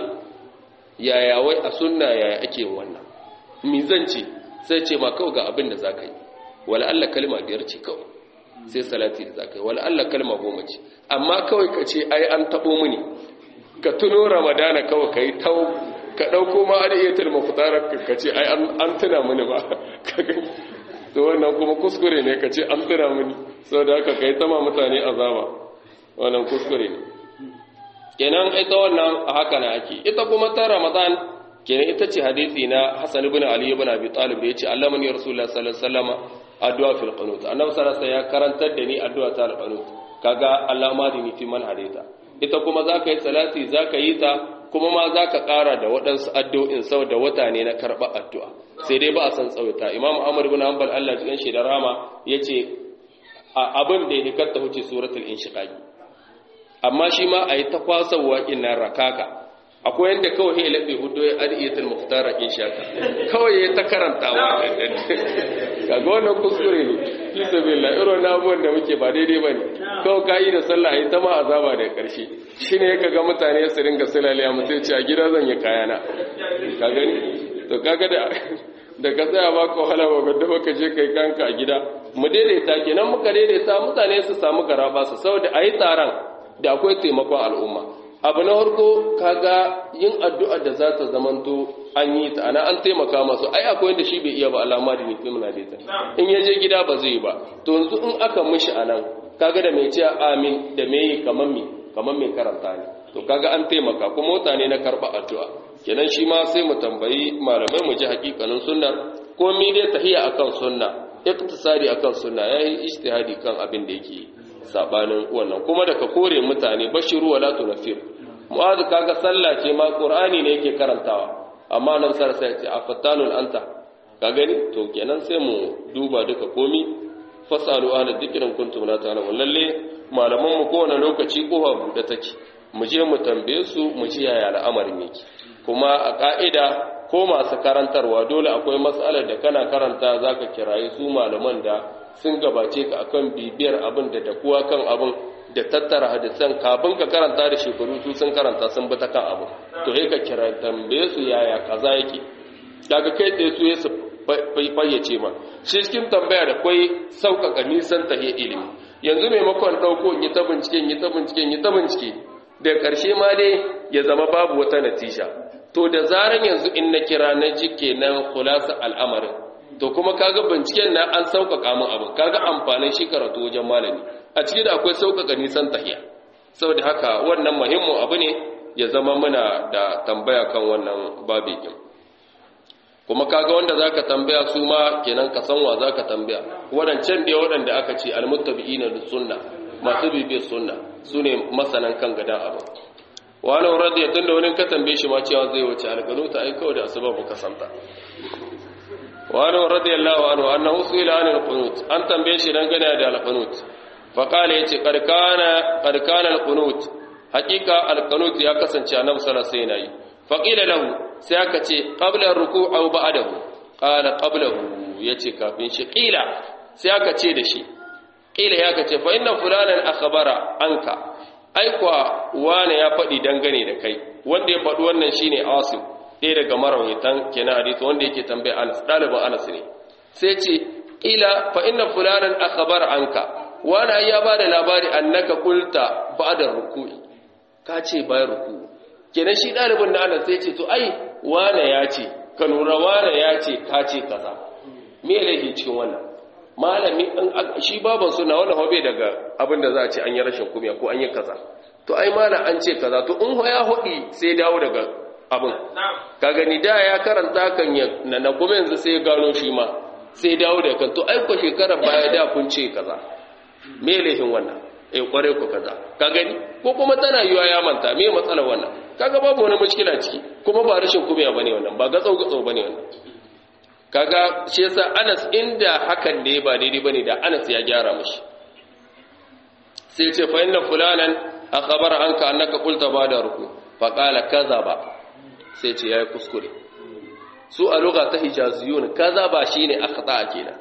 yaya wai a sunna yaya ake yin wannan mi zance sai ce ma kawai ga abin da zaka yi wala Allah kalma biyar ce kawai sai salati da zaka yi wala Allah kalma goma ce amma kawai ka ce ai an tabo mini ka tuno ramadana kawai ka yi tau ka ɗauko ma adiyatul mafutarar ka ce ai an tuna mini ba ka gani to wannan kuma kuskure ne ka ce an tuna mini sau da haka ka yi tama mutane azaba wannan kuskure ne kenan ita wannan a haka na ake ita kuma ta ramadan kenan ita ce hadisi na hasan ibn ali ibn abi talib da yace allamani rasulullah sallallahu alaihi wasallam addu'a fil qunut annabi sallallahu alaihi wasallam ya karantar da ni addu'a ta al qunut kaga allahumma dini fi man hadaita ita kuma za ka yi salati za ka yi ta kuma ma za ka ƙara da waɗansu addu'in sau da wata ne na karɓar addu'a sai dai ba a san tsawaita imam amur bin hanbal allah cikin shi da rama ya ce a abin da ya hikatta huce suratul inshiqaqi amma shi ma a yi ta kwasawa ina rakaka akwai yanda kawai ya laɓe hudu ya adiyatul muhtara in shaka kawai ya ta karantawa kaga wannan kuskure ne fi sabilillah irin na abubuwan da muke ba daidai bane kawai ka yi da sallah a yi ta ma azaba da karshe shine ya kaga mutane su ringa silaliya mutum ce a gida zan yi kayana ka gani to kaga da da ka tsaya ba ka wahala ba gadda baka je kai kanka a gida mu daidaita kenan muka daidaita mutane su samu garaba su saboda ayi tsaron da akwai taimakon al'umma abu na farko kaga yin addu'a da za ta zamanto an yi ta ana an taimaka masu ai akwai wanda shi bai iya ba alama da nufi muna da ita in ya je gida ba zai ba to yanzu in aka mishi anan kaga da mai cewa amin da mai kaman mi kaman mai karanta ne to kaga an taimaka kuma mutane na karba addu'a kenan shi ma sai mu tambayi malamai mu ji hakikanin sunna ko mi dai tahiya akan sunna iktisadi akan sunna yayi ijtihadi kan abin da yake sabanin wannan kuma da ka kore mutane bashiru wala tunafir mu'adh kaga sallah ce ma qur'ani ne yake karantawa amma nan sar sai ce afatanul anta ka gani to kenan sai mu duba duka komi fasalu ahla dhikrin kuntum la ta'lamun lalle malaman mu kowane lokaci kofa bude take mu je mu tambaye su mu ji yaya al'amarin yake kuma a ka'ida ko masu karantarwa dole akwai matsalar da kana karanta zaka kirayi su malaman da sun gabace ka akan bibiyar abin da dakuwa kan abin da tattara hadisan kafin ka karanta da shekaru su sun karanta sun bi ta kan abin to sai ka kira tambaye su yaya kaza yake daga kai tsaye su ya su fayyace ma shi cikin tambaya da kwai sauƙaƙa nisan tahiyar ilimi yanzu maimakon ɗauko in yi ta bincike in yi ta bincike in yi ta bincike da ƙarshe ma dai ya zama babu wata natija to da zaran yanzu in na kira na ji kenan kulasa al'amarin to kuma kaga binciken na an sauƙaƙa min abin kaga amfanin shi karatu wajen malami a ciki da akwai sauƙaƙa nisan tahiya saboda haka wannan muhimmin abu ne ya zama muna da tambaya kan wannan babikin kuma kaga wanda zaka tambaya su ma kenan ka san wa zaka tambaya wadancan da waɗanda aka ce almuttabi'ina da sunna masu bibiyar sunna sune masanan kan gadan abu wani radiya tunda wani ka tambaye shi ma cewa zai wuce alƙanuta ai kawai da asubabu ka santa wani radiyallahu anhu annahu su'ila an al-qunut an tambaye shi dan gane da al-qunut fa qala yace qad kana qad kana al-qunut haqiqa al-qunut ya kasance annabi sallallahu alaihi wasallam fa qila lahu sai aka ce qabla ruku' aw ba'dahu qala qablahu yace kafin shi qila sai aka ce da shi qila ya kace fa inna fulanan akhbara anka ai kwa wane ya faɗi dangane da kai wanda ya faɗi wannan shine asim ɗaya daga marawaitan kenan hadisi wanda yake tambaya Anas ɗalibin Anas ne sai ce ila fa inna fulanan akhbar anka wani ai ya bada labari annaka qulta ba'da ruku'i ka ce bayan ruku'u kenan shi ɗalibin da Anas sai ce to ai wane ya ce ka lura wane ya ce ka ce kaza me laifi cikin wannan malami shi baban suna wannan hobe daga abin da za a ce an yi rashin kumiya ko an yi kaza to ai malam an ce kaza to in ya hudi sai dawo daga abin ka gani da ya karanta kan ya na kuma yanzu sai ya gano shi ma sai dawo da kan to ai ko shekarar baya da kun ce kaza me laifin wannan eh kware ku kaza ka gani ko kuma tana yiwa ya manta me matsalar wannan kaga babu wani mushkila ciki kuma ba rashin kumiya bane wannan ba gatsau gatsau bane wannan kaga shi yasa Anas inda hakan ne ba daidai bane da Anas ya gyara mishi sai ce fa inna fulanan akhbara anka annaka qulta ba'da ruku fa qala kadhaba sai ce yayi kuskure su a lugha ta hijaziyun kadhaba shine akhta kenan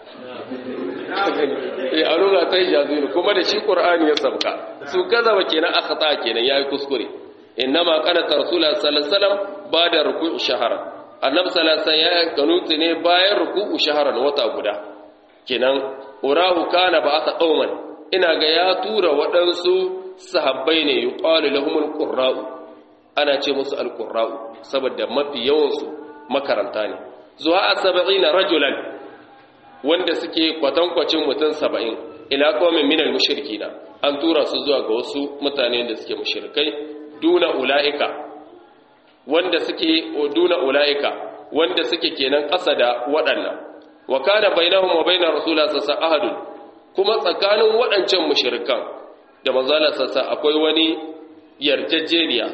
eh a lugha ta hijaziyun kuma da shi qur'ani ya sabka su kadhaba kenan akhta kenan yayi kuskure innama qanata rasulullah sallallahu alaihi wasallam ba'da ruku'i shahara annabi sallallahu alaihi wasallam ya kanuti ne bayan ruku'u shaharan wata guda kenan urahu kana ba'atha qauman ina ga ya tura waɗansu sahabbai ne yuqalu lahumul qurra'u ana ce musu alqurra'u saboda mafi yawan su makaranta ne zuwa a 70 rajulan wanda suke kwatankwacin mutum 70 ila qaumin minal mushrikina an tura su zuwa ga wasu mutane da suke mushrikai duna ulaika wanda suke duna ulaika wanda suke kenan ƙasa da waɗannan wa kana bainahum wa bainar rasulullah sallallahu alaihi wasallam kuma tsakanin waɗancan mushrikan da manzala sassa akwai wani yarjejeniya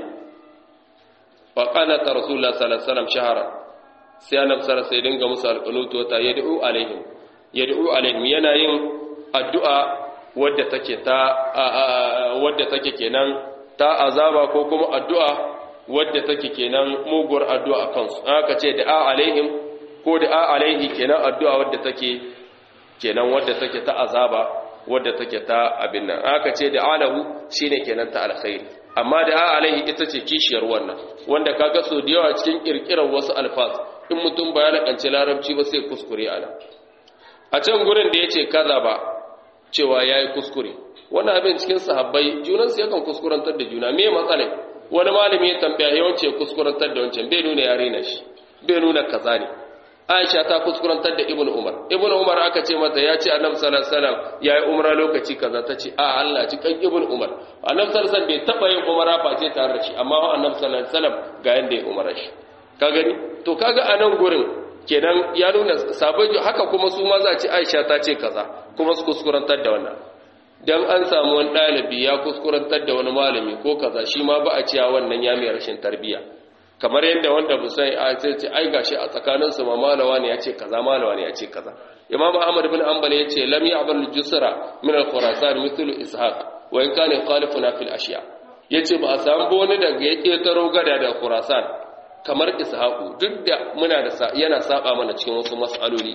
fa qala ta rasulullah sallallahu alaihi wasallam shahara sai annabi sallallahu alaihi dinga musu alqanutu ta yad'u alaihim yad'u alaihim yana yin addu'a wadda take ta wadda take kenan ta azaba ko kuma addu'a wadda take kenan muguwar addu'a a kansu aka ce da a alaihim ko da a alaihi kenan addu'a wadda take kenan wadda take ta azaba wadda take ta abin nan aka ce da alahu shine kenan ta alkhairi amma da a alaihi ita ce kishiyar wannan wanda kaga so da yawa cikin kirkirar wasu alfaz in mutum ba ya lakanci larabci ba sai kuskure ana a can gurin da yace kaza ba cewa yayi kuskure wannan abin cikin sahabbai junansu yakan kuskurantar da juna me matsalai wani malami ya tambaya yawanci ya kuskurantar da wancan bai nuna yare na shi bai nuna kaza ne Aisha ta kuskurantar da Ibn Umar Ibn Umar aka ce mata ya ce Annabi sallallahu alaihi wasallam yayi umra lokaci kaza ta ce a Allah ci kan Ibn Umar Annabi sallallahu alaihi wasallam bai taba yin umra face tare da shi amma Annabi sallallahu alaihi wasallam ga yanda ya umra shi ka gani to kaga a nan gurin kenan ya nuna sabai haka kuma su ma za ci Aisha ta ce kaza kuma su kuskurantar da wannan dan an samu wani ɗalibi ya kuskurantar da wani malami ko kaza shi ma ba a cewa wannan ya mai rashin tarbiya kamar yadda wanda busai a ce ce ai gashi a tsakanin su ma malawa ne ya ce kaza malawa ne ya ce kaza imam ahmad bin hanbal ya ce lam ya'bal jusra min al-khurasan mithlu ishaq wa in kana khalifuna fil ashiya yace ba a samu wani daga ya ketaro gada da khurasan kamar ishaqu duk da muna da yana saba mana cikin wasu mas'aloli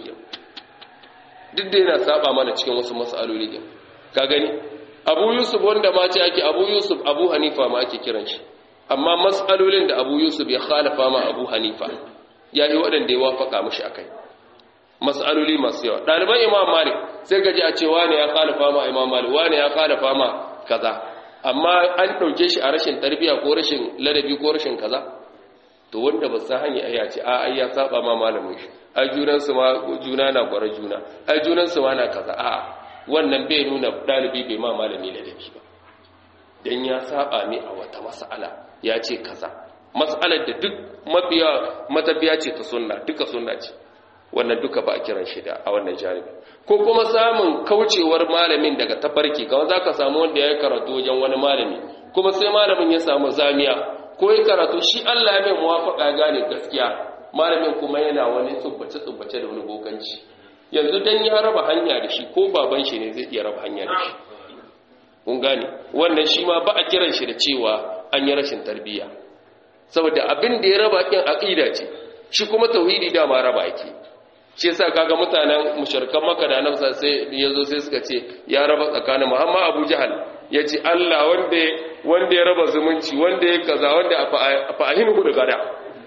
duk da yana saba mana cikin wasu mas'aloli ka gani abu yusuf wanda ma ce ake abu yusuf abu hanifa ma ake kiran shi amma mas'alolin da abu yusuf ya khalafa ma abu hanifa ya yi waɗanda ya wafaka mashi a kai mas'aloli masu yawa ɗaliban imam malik sai gaji a ce wane ya khalafa ma imam malik wane ya khalafa ma kaza amma an ɗauke shi a rashin tarbiyya ko rashin ladabi ko rashin kaza to wanda ba sa hanya ya ce a ai ya saba ma malamin shi ai junansu ma juna na gwara juna ai junansu ma na kaza a'a wannan bai nuna ɗalibi bai ma malami ladabi ba don ya saba ne a wata mas'ala ya ce kaza mas'alar da duk mafiya matafiya ce ta sunna duka sunna ce wannan duka ba a kiran shi da a wannan janibi ko kuma samun kaucewar malamin daga tafarki kawai za ka samu wanda ya yi karatu wajen wani malami kuma sai malamin ya samu zamiya ko ya karatu shi allah ya mai muwafaƙa gane gaskiya malamin kuma yana wani tsubbace-tsubbace da wani bokanci yanzu dan ya raba hanya da shi ko baban shi ne zai iya raba hanya da shi kun gane wannan shi ma ba a kiran shi da cewa an yi rashin tarbiyya saboda abin da ya raba kin aqida ce shi kuma tauhidi dama raba ake shi yasa kaga mutanen mushrikan Makka da Annabi sai yazo sai suka ce ya raba tsakanin Muhammad Abu Jahal yace Allah wanda wanda ya raba zumunci wanda ya kaza wanda a fa'ahinu da gada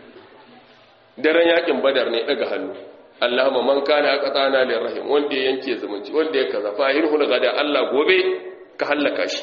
daren yakin Badar ne daga hannu Allahumma man kana aqtana lirrahim wanda ya yanke zumunci wanda ya kaza fa'ahinu da gada Allah gobe ka hallaka shi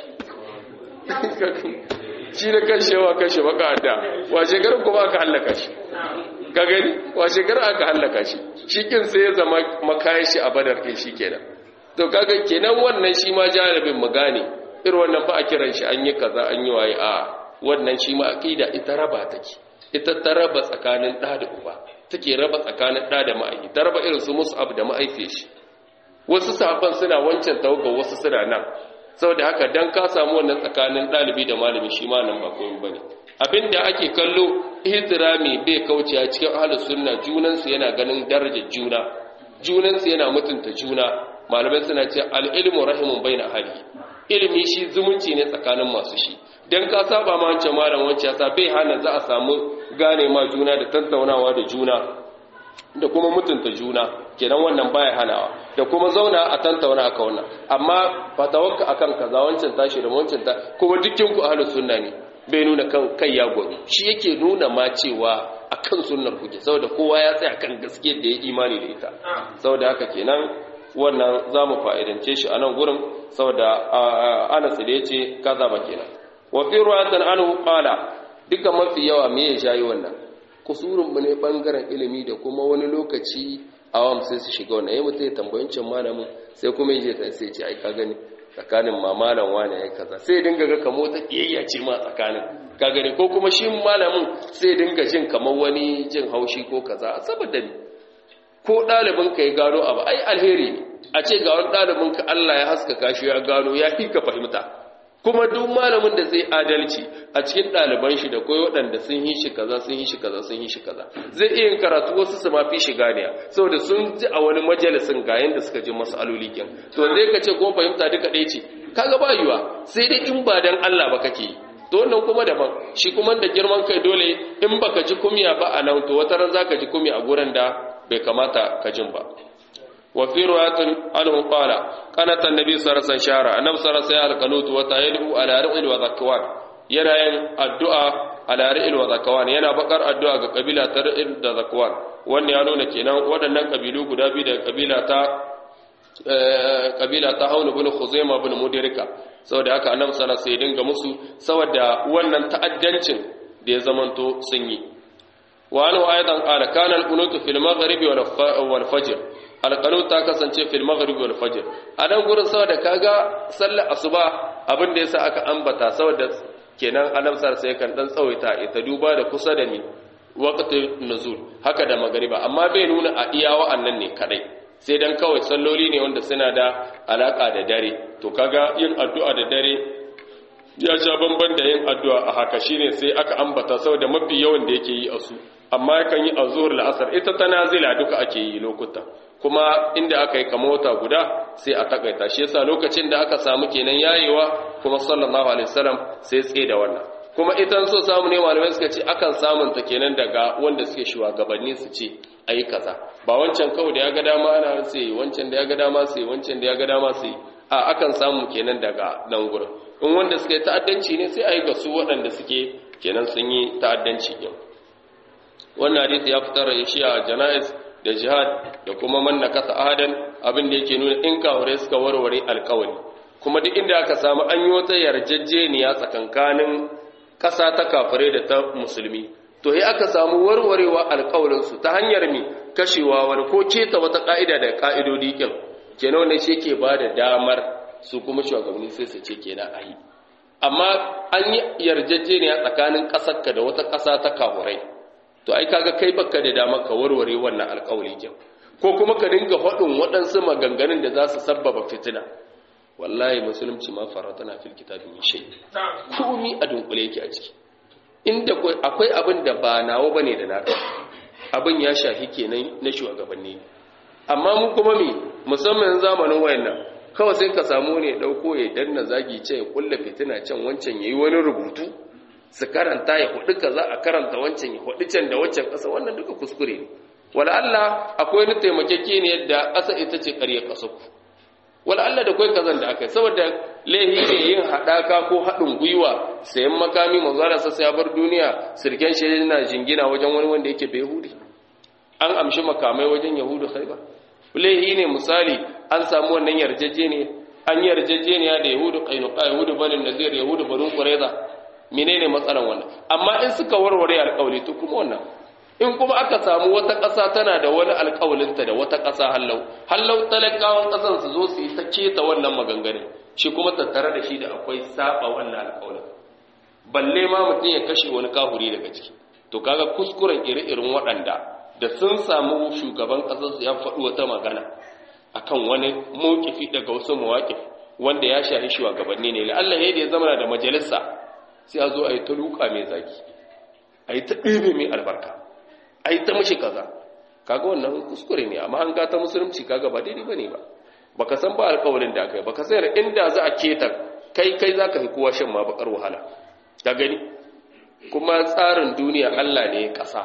shi da kashewa kashe baka da washe garin kuma aka hallaka shi ka gani washe garin aka hallaka shi shi kin sai ya zama makayin shi a badar ɗin shi kenan to kaga kenan wannan shi ma jarabin mu gane irin wannan ba a kiran shi an yi kaza an yi waye a wannan shi ma aqida ita raba take ita ta raba tsakanin ɗa da uba take raba tsakanin ɗa da ma'aifi ta raba irin su mus'ab da ma'aifiyar shi wasu sahabban suna wancan tawaga wasu suna nan saboda haka dan ka samu wannan tsakanin ɗalibi da malami shi ma nan ba komai bane abinda ake kallo ihtirami bai kauce a cikin ahlus sunna junan su yana ganin darajar juna junan su yana mutunta juna malamai suna ce al ilmu rahimun baina ahli ilimi shi zumunci ne tsakanin masu shi dan ka saba ma wancan malam wancan sa bai hana za a samu gane ma juna da tattaunawa da juna da kuma mutunta juna kenan wannan baya hanawa da kuma zauna a tantauna aka wannan amma fatawakka akan kaza wancan tashi da wancan ta kuma dukkan ku ahlus sunna ne bai nuna kan kai ya gobe shi yake nuna ma cewa akan sunnar kuke saboda kowa ya tsaya kan gaskiyar da ya imani da ita saboda haka kenan wannan zamu fa'idance shi a nan gurin saboda Anas da yace kaza ba kenan wa fi ruwatan anhu qala duka mafi yawa me ya shayi wannan kusurinmu ne bangaren ilimi da kuma wani lokaci awam sai su shiga wannan yayin mutai tambayancin malamin sai kuma yaje ta sai ce ai ka gani tsakanin ma malam wani yayi kaza sai dinga ga kamar ta kiyayya ce ma tsakanin ka gani ko kuma shi malamin sai dinga jin kamar wani jin haushi ko kaza saboda ni ko dalibin ka ya gano abu ai alheri ne a ce ga wani dalibin ka Allah ya haskaka shi ya gano ya fi ka fahimta kuma duk malamin da zai adalci a cikin ɗaliban shi da koyi waɗanda sun yi shi kaza sun yi shi kaza sun yi shi kaza zai iya yin karatu wasu su ma fi shi ganiya saboda sun ji a wani majalisin ga yanda suka ji masu aloli kyan to zai ka ce ko fahimta duka ɗaya ce kaga ba yiwa sai dai in ba dan Allah ba kake yi to to wannan kuma daban shi kuma da girman kai dole in baka ji kumiya ba a nan to wata ran zaka ji kumiya a gurin da bai kamata ka jin ba wa fi riwayatin anhu qala qanata annabi sallallahu alaihi wasallam shara annabi sallallahu alaihi wasallam alqanut wa tayidu ala ra'il wa zakwan yana yin addu'a ala ra'il wa zakwan yana bakar addu'a ga kabila ta ra'il da zakwan wannan ya nuna kenan waɗannan kabilu guda biyu daga kabila ta kabila ta haunu bin khuzaima bin mudirika saboda haka annabi sallallahu alaihi wasallam dinga musu saboda wannan ta'addancin da ya zamanto sun yi wa an aidan qala kana al-qunut fil maghrib wal fajr al-qunut ta kasance fil maghrib wal fajr a nan gurin saboda kaga sallar asuba abin da yasa aka ambata saboda kenan annabi sallallahu alaihi wasallam kan dan tsawaita ita duba da kusa da ni waqtin nuzul haka da magriba amma bai nuna a iya wa'annan ne kadai sai dan kawai salloli ne wanda suna da alaka da dare to kaga yin addu'a da dare ya sha bamban da yin addu'a a haka shine sai aka ambata saboda mafi yawan da yake yi a su amma yakan yi a zuhur la'asar ita ta nazila duka ake yi lokuta kuma inda aka yi kama wata guda sai a takaita shi yasa lokacin da aka samu kenan yayewa kuma sallallahu alaihi wasallam sai tsaye da wannan kuma ita so samu ne malamai suka ce akan samun ta kenan daga wanda suke shugabanni su ce ayi kaza ba wancan kawai da ya ga dama ana sai wancan da ya ga dama sai wancan da ya ga dama sai a akan samu kenan daga nan gurin in wanda suke ta'addanci ne sai ayi ga su waɗanda suke kenan sun yi ta'addanci din wannan hadisi ya fitar da shi a janaiz da jihad da kuma man nakasa ahadan abin da yake nuna in kawure suka warware alkawari kuma duk inda aka samu an yi wata yarjejeniya tsakankanin ƙasa ta kafirai da ta musulmi to sai aka samu warwarewa alƙawarinsu ta hanyar mi kashewa wani ko keta wata ƙa'ida da ƙa'idodi kin kenan wanda shi ke ba da damar su kuma shugabanni sai su ce kenan a yi amma an yi yarjejeniya tsakanin ƙasarka da wata ƙasa ta kafirai to ai kaga kai baka da damar ka warware wannan alƙawari kin ko kuma ka dinga faɗin waɗansu maganganun da za su sabbaba fitina wallahi musulunci ma faratana fil kitabi min shay komi a dunkule yake a ciki inda akwai abin da ba nawo bane da naka abin ya shafi kenan na shugabanni amma mu kuma me musamman zamanin wayannan kawai sai ka samu ne dauko ya danna zagi ce ya kulla fitina can wancan yayi wani rubutu su karanta ya hudu kaza a karanta wancan ya hudu can da wancan kasa wannan duka kuskure ne wala Allah akwai ni taimakeke ne yadda kasa ita ce ƙarya kasa ku wala Allah da kai kazan da akai saboda lehi ne yin hadaka ko hadin gwiwa sayan makami manzara sa ya bar duniya sirken shi yana jingina wajen wani wanda yake bai yahudi an amshi makamai wajen yahudu khaibar lehi ne misali an samu wannan yarjejeniya an yarjejeniya da yahudu qainuqa yahudu banin nazir yahudu banu qurayza menene matsalan wannan amma in suka warware alƙawli to kuma wannan in kuma aka samu wata ƙasa tana da wani alƙawalinta da wata ƙasa hallau hallau talakawan ƙasan su zo su yi ta keta wannan maganganun shi kuma tattare da shi da akwai saba wannan alƙawalin balle ma mutum ya kashe wani kahuri daga ciki to kaga kuskuren iri-irin waɗanda da sun samu shugaban ƙasar su ya faɗi wata magana akan wani mawkifi daga wasu mawaƙif wanda ya shahi shugabanni ne Allah ya ya zama da majalisa sai a zo a yi ta luka mai zaki a yi ta ɗebe mai albarka a yi ta mashi kaza kaga wannan kuskure ne amma an gata musulunci kaga ba daidai bane ba baka san ba alƙawarin da aka yi baka san inda za a keta kai kai zaka fi kowa shan ma bakar wahala ka gani kuma tsarin duniya Allah ne ya kasa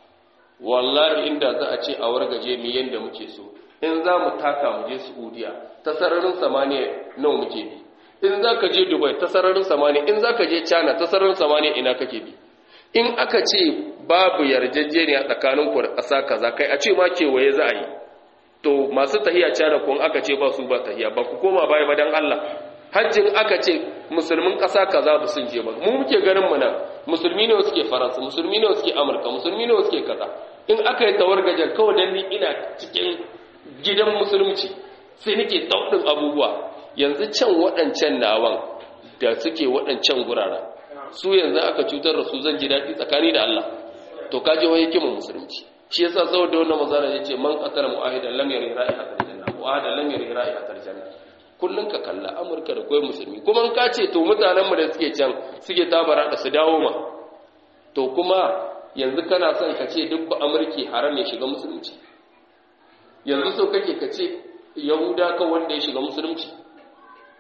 wallahi inda za a ce a wargaje mu yanda muke so in za mu taka mu je Saudiya ta sararin samaniya nawa muke bi in za ka je Dubai ta sararin samaniya in za ka je China ta sararin samaniya ina kake bi in aka ce babu yarjejeniya tsakanin ku da ƙasa kaza kai a ce ma kewaye za a yi to masu tahiya cana kun aka ce ba su ba tahiya ba ku koma baya ba dan Allah hajjin aka ce musulmin ƙasa kaza ba sun je ba mu muke ganin mu nan musulmi ne suke faransa musulmi ne suke amurka musulmi ne suke kaza in aka yi tawargajen kawai dan ni ina cikin gidan musulunci sai nake daudin abubuwa yanzu can waɗancan nawan da suke waɗancan guraren su yanzu aka cutar da su zan ji daɗi tsakani da Allah to kaje wai hikimin musulunci shi yasa saboda wannan mazara yace man qatala mu'ahidan lam yari ra'ihatal janna mu'ahidan lam yari ra'ihatal janna kullun ka kalla amurka da koyi musulmi kuma in ka ce to mutanen mu da suke can suke tabara da su dawo ma to kuma yanzu kana son ka ce duk ba amurki haram ya shiga musulunci yanzu so kake ka ce yahuda ka wanda ya shiga musulunci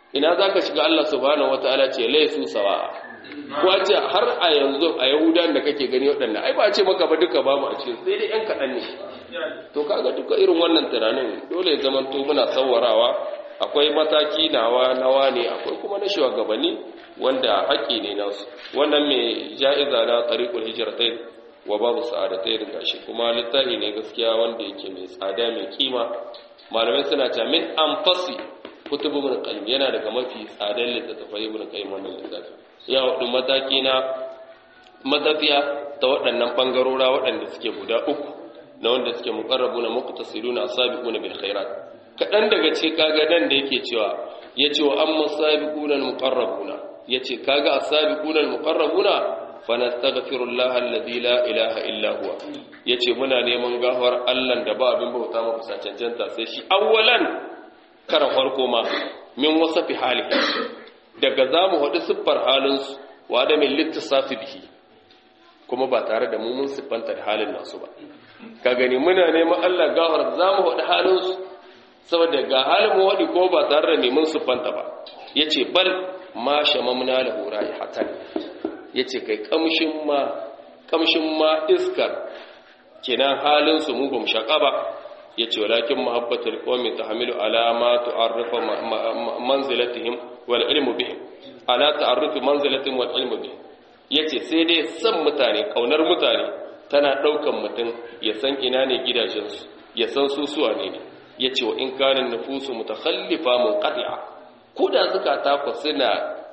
ina zaka shiga Allah subhanahu wataala ce laysu sawa ko a ce har a yanzu a yahudan da kake gani waɗannan ai ba a ce maka ba duka babu a cikin sai dai yan kaɗan ne to kaga duka irin wannan tunanin dole ya zama to muna sawarawa akwai mataki nawa nawa ne akwai kuma na shugabanni wanda haƙƙi ne nasu wannan mai ja'iza na tariqul hijratain wa babu sa'adatain gashi kuma littafi ne gaskiya wanda yake mai tsada mai kima malamai suna cewa min anfasi kutubu ibn qayyim yana daga mafi tsadan littattafai ibn qayyim wannan littafi ya hudu mataki na matafiya ta waɗannan bangarora waɗanda suke guda uku na wanda suke muqarrabuna muqtasiduna asabiquna bil khairat kadan daga ce kaga dan da yake cewa yace wa amma sabiquna al muqarrabuna yace kaga asabiquna al muqarrabuna fanastaghfirullah alladhi la ilaha illa huwa yace muna neman gafar Allah da ba abin bauta maka sa cancanta sai shi awwalan kara farko ma min wasafi halihi daga zamu hadu siffar halinsu wa da min littisafi bihi kuma ba tare da mu mun siffanta da halin nasu ba ka gani muna neman Allah gafar zamu hadu halinsu saboda ga halin mu hadi ko ba tare da neman siffanta ba yace bal ma shamamna lahu raihatan yace kai kamshin ma kamshin ma iskar kenan halin su mu bamu shaka ba yace walakin muhabbatul qawmi tahmilu ala ma tu'arrifu manzilatihim wal ilmu bihim ala ta'arrufi manzilatihim wal ilmu bihim yace sai dai san mutane kaunar mutane tana daukan mutum ya san ina ne gidajensu ya san su suwa ne ne yace wa in kana nufusu mutakhallifa munqati'a ko da zakata ku suna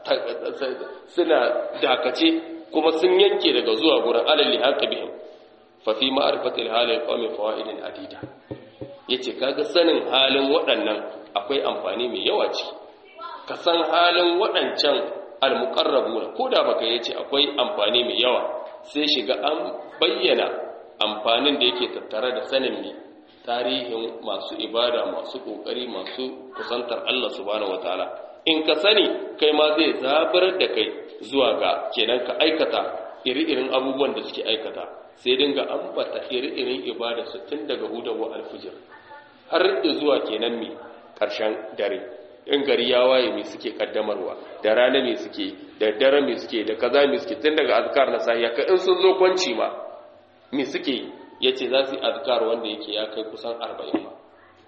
suna dakace kuma sun yanke daga zuwa gurin alalli haka bihim fa fi ma'rifatil halil qawmi fawaidin adida yace kaga sanin halin waɗannan akwai amfani mai yawa ce ka san halin waɗancan almuqarrabuna koda baka yace akwai amfani mai yawa sai shiga an bayyana amfanin da yake tattare da sanin ne tarihin masu ibada masu kokari masu kusantar Allah subhanahu wataala in ka sani kai ma zai zabar da kai zuwa ga kenan ka aikata iri-irin abubuwan da suke aikata sai dinga ambata iri-irin ibada su tun daga hudawa alfijir har da zuwa kenan mi karshen dare in gari ya waye me suke kaddamarwa da rana me suke da dare me suke da kaza me suke tun daga azkar na sahiya ka in sun zo kwanci ma me suke yace za su yi azkar wanda yake ya kai kusan 40 ma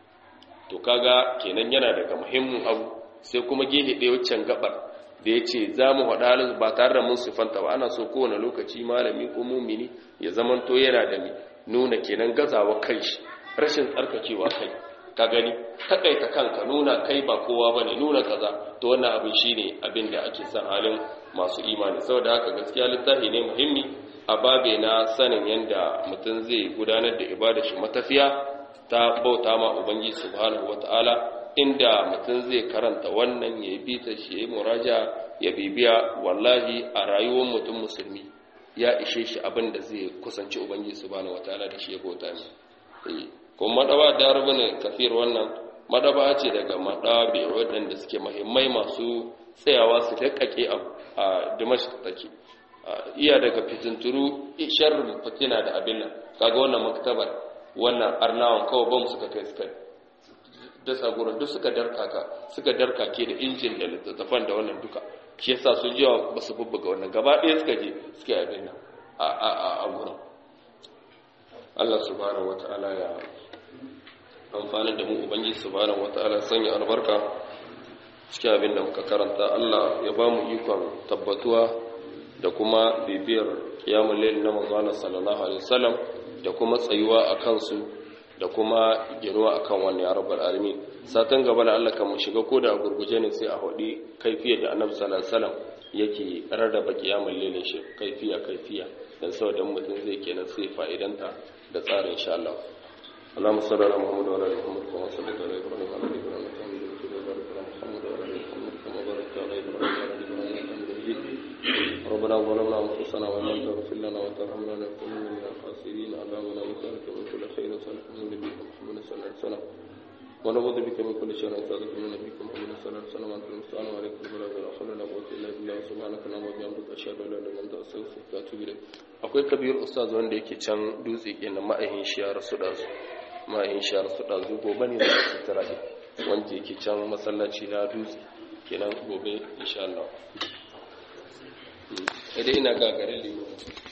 to kaga kenan yana daga muhimmin abu sai kuma gehe ɗaya waccan gabar da ya ce za mu haɗa halin ba tare da mun siffanta ba ana so kowane lokaci malami ko mumini ya zamanto yana da mi nuna kenan gazawa kai shi rashin tsarkakewa kai ka gani takaita kanka nuna kai ba kowa ba ne nuna kaza to wannan abin shi ne abin da ake son halin masu imani saboda haka gaskiya littafi ne muhimmi a babe na sanin yadda mutum zai gudanar da ibada shi matafiya ta bauta ma ubangiji subhanahu wataala inda mutum zai karanta wannan ya bi ta shi ya yi muraja ya bibiya wallahi a rayuwar mutum musulmi ya ishe shi abin da zai kusanci ubangiji subhanahu wataala da shi ya bauta ne kuma madaba da rubuna kafir wannan madaba ce daga madabi waɗanda suke muhimmai masu tsayawa su dakkake a dimashq take iya daga fitinturu sharrin fitina da abin nan kaga wannan maktabar wannan arnawan kawai bam suka kai suka dasa gurin duk suka darkaka suka darkake da injin da littattafan da wannan duka shi yasa su jiwa ba su bubbuga wannan gaba ɗaya suka je suka yi abin nan a gurin Allah subhanahu wata'ala ya amfani da mu ubangiji subhanahu wata'ala sanya albarka cikin abin da muka karanta Allah ya ba mu ikon tabbatuwa da kuma bibiyar kiyamun lail na manzana sallallahu alaihi wasallam da kuma tsayuwa a kansu da kuma ginuwa akan wannan ya rabbal alamin satan gaba da Allah kan mu shiga ko da gurguje ne sai a hodi kaifiyar da Annabi sallallahu alaihi wasallam yake rarraba kiyamul lailin shi kaifiya kaifiya dan saboda mutum zai kenan sai fa'idanta da tsarin insha Allah اللهم صل على محمد وعلى ال محمد كما صليت على ابراهيم وعلى ال ابراهيم انك حميد مجيد وبارك على محمد وعلى ال محمد كما باركت على ابراهيم وعلى ال ابراهيم انك حميد مجيد ربنا ظلمنا انفسنا وان لم تغفر لنا وترحمنا لنكونن من الخاسرين اللهم لا نسالك من كل خير وسالك من نبيك محمد صلى الله عليه وسلم ونعوذ بك من كل شر نسالك من نبيك محمد صلى الله عليه وسلم انت المستعان وعليكم البلاغ ولا حول ولا قوه الا بالله سبحانك اللهم وبحمدك اشهد ان لا اله الا انت استغفرك واتوب اليك akwai kabir ustaz wanda yake can dutse kenan ma'ahin shi ya rasu da su ma'ahin shi ya rasu da su gobe ne za su tara wanda yake can masallaci na dutse kenan gobe insha Allah idan ina gagarin limu